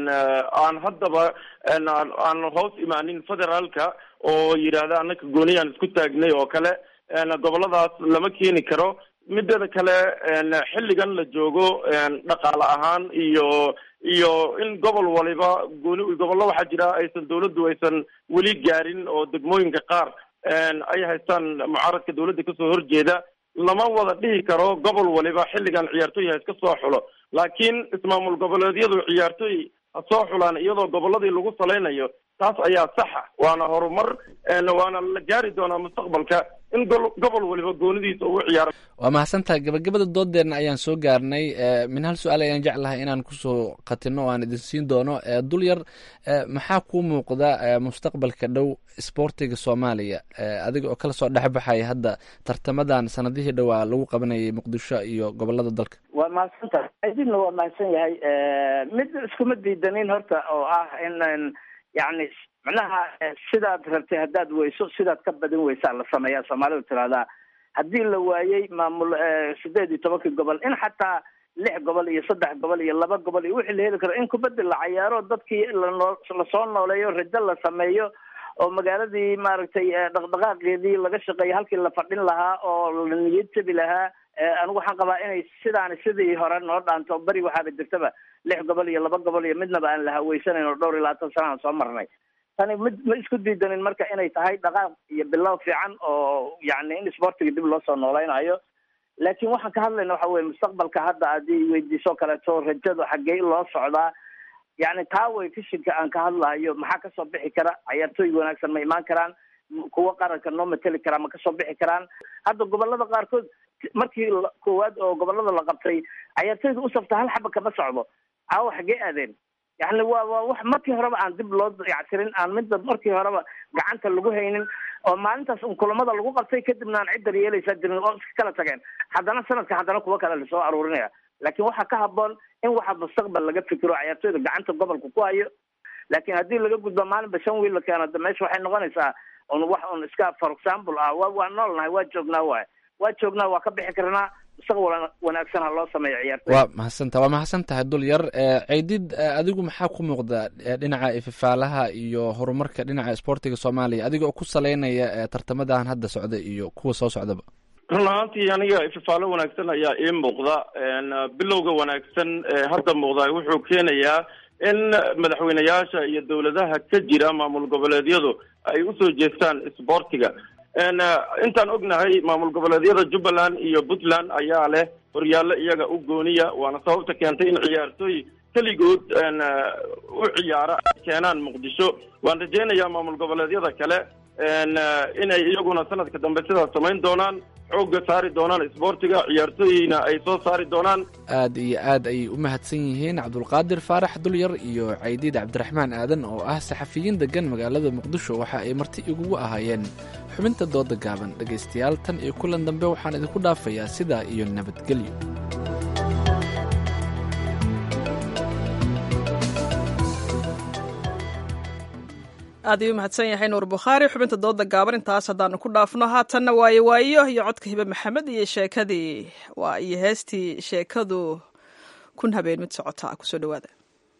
aan haddaba aan hoos imaanin federaalka oo yidhaahda anaka gooniyaan isku taagnay oo kale goboladaas lama keeni karo mideeda kale xilligan la joogo dhaqaale ahaan iyo iyo in gobol waliba gooni gobollo waxaa jira aysan dawladdu aysan weli gaarin oo degmooyinka qaar ay haystaan mucaaradka dawladda kasoo horjeeda lama wada dhihi karo gobol waliba xilligan ciyaartooy ha iska soo xulo laakiin ismaamul goboleedyadu ciyaartooy ha soo xulaan iyadoo goboladii lagu salaynayo taas ayaa saxa waana horumar waana la gaari doonaa mustaqbalka in gobol waliba goonidiisa ugu ciyaaro waa mahadsantahay gabagabada doodeenna ayaan soo gaarnay min hal su-aal ayaan jeclahay inaan kusoo qatino o aan idin siin doono dul yar maxaa kuu muuqda mustaqbalka dhow isboortiga soomaaliya adiga oo kala soo dhexbaxaya hadda tartamadan sanadihii dhowaa lagu qabanayay muqdisho iyo gobolada dalka waa mahadsantahay aydinna waa mahadsan yahay mid iskuma diidanin horta oo ah in yacni macnaha sidaad rabtay haddaad weyso sidaad ka badin weysaa la sameeyaa soomaalidu tirahdaa haddii la waayey maamul sideed iyo tobankii gobol in xataa lix gobol iyo saddex gobol iyo laba gobol iyo wixii la heli karo in kubaddi la cayaaro dadkii lanoo lasoo nooleeyo rajo la sameeyo oo magaaladii maaragtay dhaqdhaqaaqeedii laga shaqeeyo halkii la fadhin lahaa oo la niyad jabi lahaa anigu waxaan qabaa inay sidaani sidii hore noo dhaanto beri waxaaba jirtaba lix gobol iyo laba gobol iyo midnaba aan la haweysanayn oo dhowr iyo labaatan sana aan soo marnay tani mid ma isku diidanin marka inay tahay dhaqaaq iyo bilow fiican oo yacni in isboortiga dib loo soo noolaynayo laakiin waxaan ka hadlayna waxa weye mustaqbalka hadda haddii weydiiso kaleeto rajadu xaggee loo socdaa yani taa way fishinka aan ka hadlahayo maxaa kasoo bixi kara cayaartooy wanaagsan ma imaan karaan kuwa qaranka noo mateli karaa ma kasoo bixi karaan hadda gobolada qaarkood markii koowaad oo gobolada la qabtay cayaartooyda u safta hal xaba kama socdo caawa xaggee aadeen yani waa waa wax markii horeba aan dib loo dayactirin aan midda markii horeba gacanta lagu haynin oo maalintaas un kulamada lagu qabtay kadibna aan cidda yeelaysaa jirin oo iska kala tageen haddana sanadka haddana kuwa kale lasoo aruurinaya laakiin waxaa ka haboon in waxa mustaqbal laga fikiro cayaartooyda gacanta gobolka ku hayo laakiin haddii laga gudbo maalinba shan wiil la keeno de meesha waxay noqonaysaa un wax un iska for example ah wa waa noolnahay waa joognaa waay waa joognaa waa ka bixi karnaa mustaqbal wanaagsan ha loo sameeyo ciyaartooy waa mahadsantaha waa mahadsan tahay dul yar ceydid adigu maxaa ku muuqda dhinaca ififaalaha iyo horumarka dhinaca isboortiga soomaaliya adiga oo ku saleynaya tartamadan hadda socda iyo kuwa soo socdaba run ahaantii aniga ififaalo wanaagsan ayaa ii muuqda bilowga wanaagsan ee hadda muuqda wuxuu keenayaa in madaxweyneyaasha iyo dowladaha ka jira maamul goboleedyadu ay usoo jeestaan isboortiga intaan ognahay maamul goboleedyada jubbaland iyo puntland ayaa leh horyaallo iyaga u gooniya waana sababta keentay in ciyaartooy keligood u ciyaara ay keenaan muqdisho waan rajeynayaa maamul goboleedyada kale inay iyaguna sanadka dambe sidaas samayn doonaan xoogga saari doonaan isboortiga ciyaartooyina ay soo saari doonaan aad iyo aad ayay u mahadsan yihiin cabdulqaadir faarax dulyar iyo caydiid cabdiraxmaan aadan oo ah saxafiyiin degan magaalada muqdisho waxa ay marti igugu ahaayeen xubinta dooda gaaban dhegaystayaal tan iyo kulan dambe waxaan idinku dhaafayaa sidaa iyo nabadgelyo aad ayuu mahadsan yahay nuur bukhaari xubinta dooda gaaban intaas haddaanu ku dhaafno haatanna waayo waayo iyo codka hibe maxamed iyo sheekadii waa iyo heestii sheekadu kun habeen mid socotaa kusoo dhawaada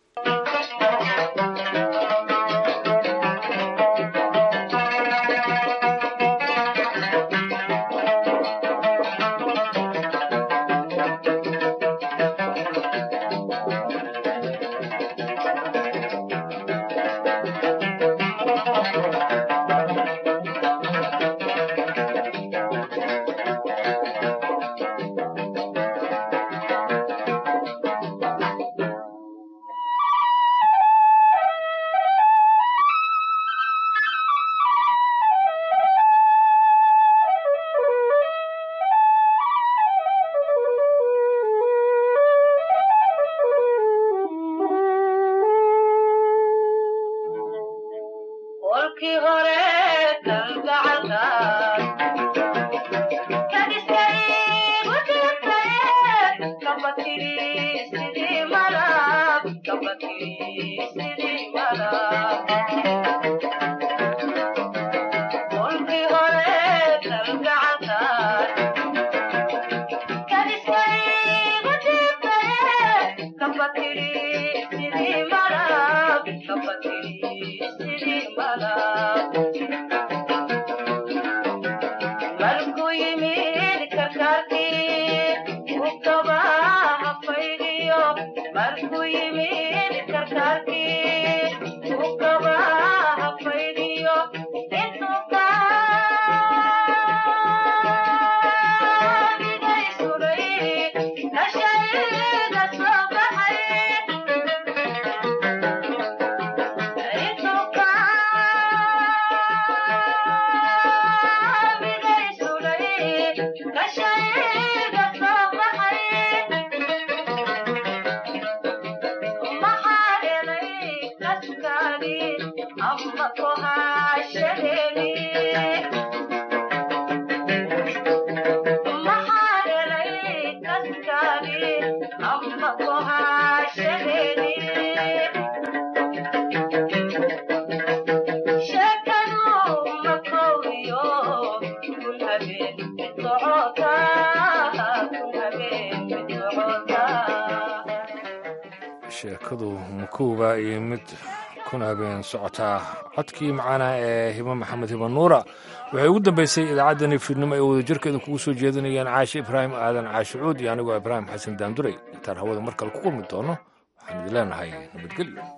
sheekadu makuuba iyo mid kun habeen socotaa codkii macaana ee hibo maxamed hibo nuura waxay ugu dambeysay idaacaddani fiidnimo ay wadajirkeeda kugu soo jeedinayaan caashe ibraahim aadan caashicuud iyo anigoo ibraahim xasan daanduray intaan hawada mar kale ku kulmi doono waxaan idin leenahay nabadgelyo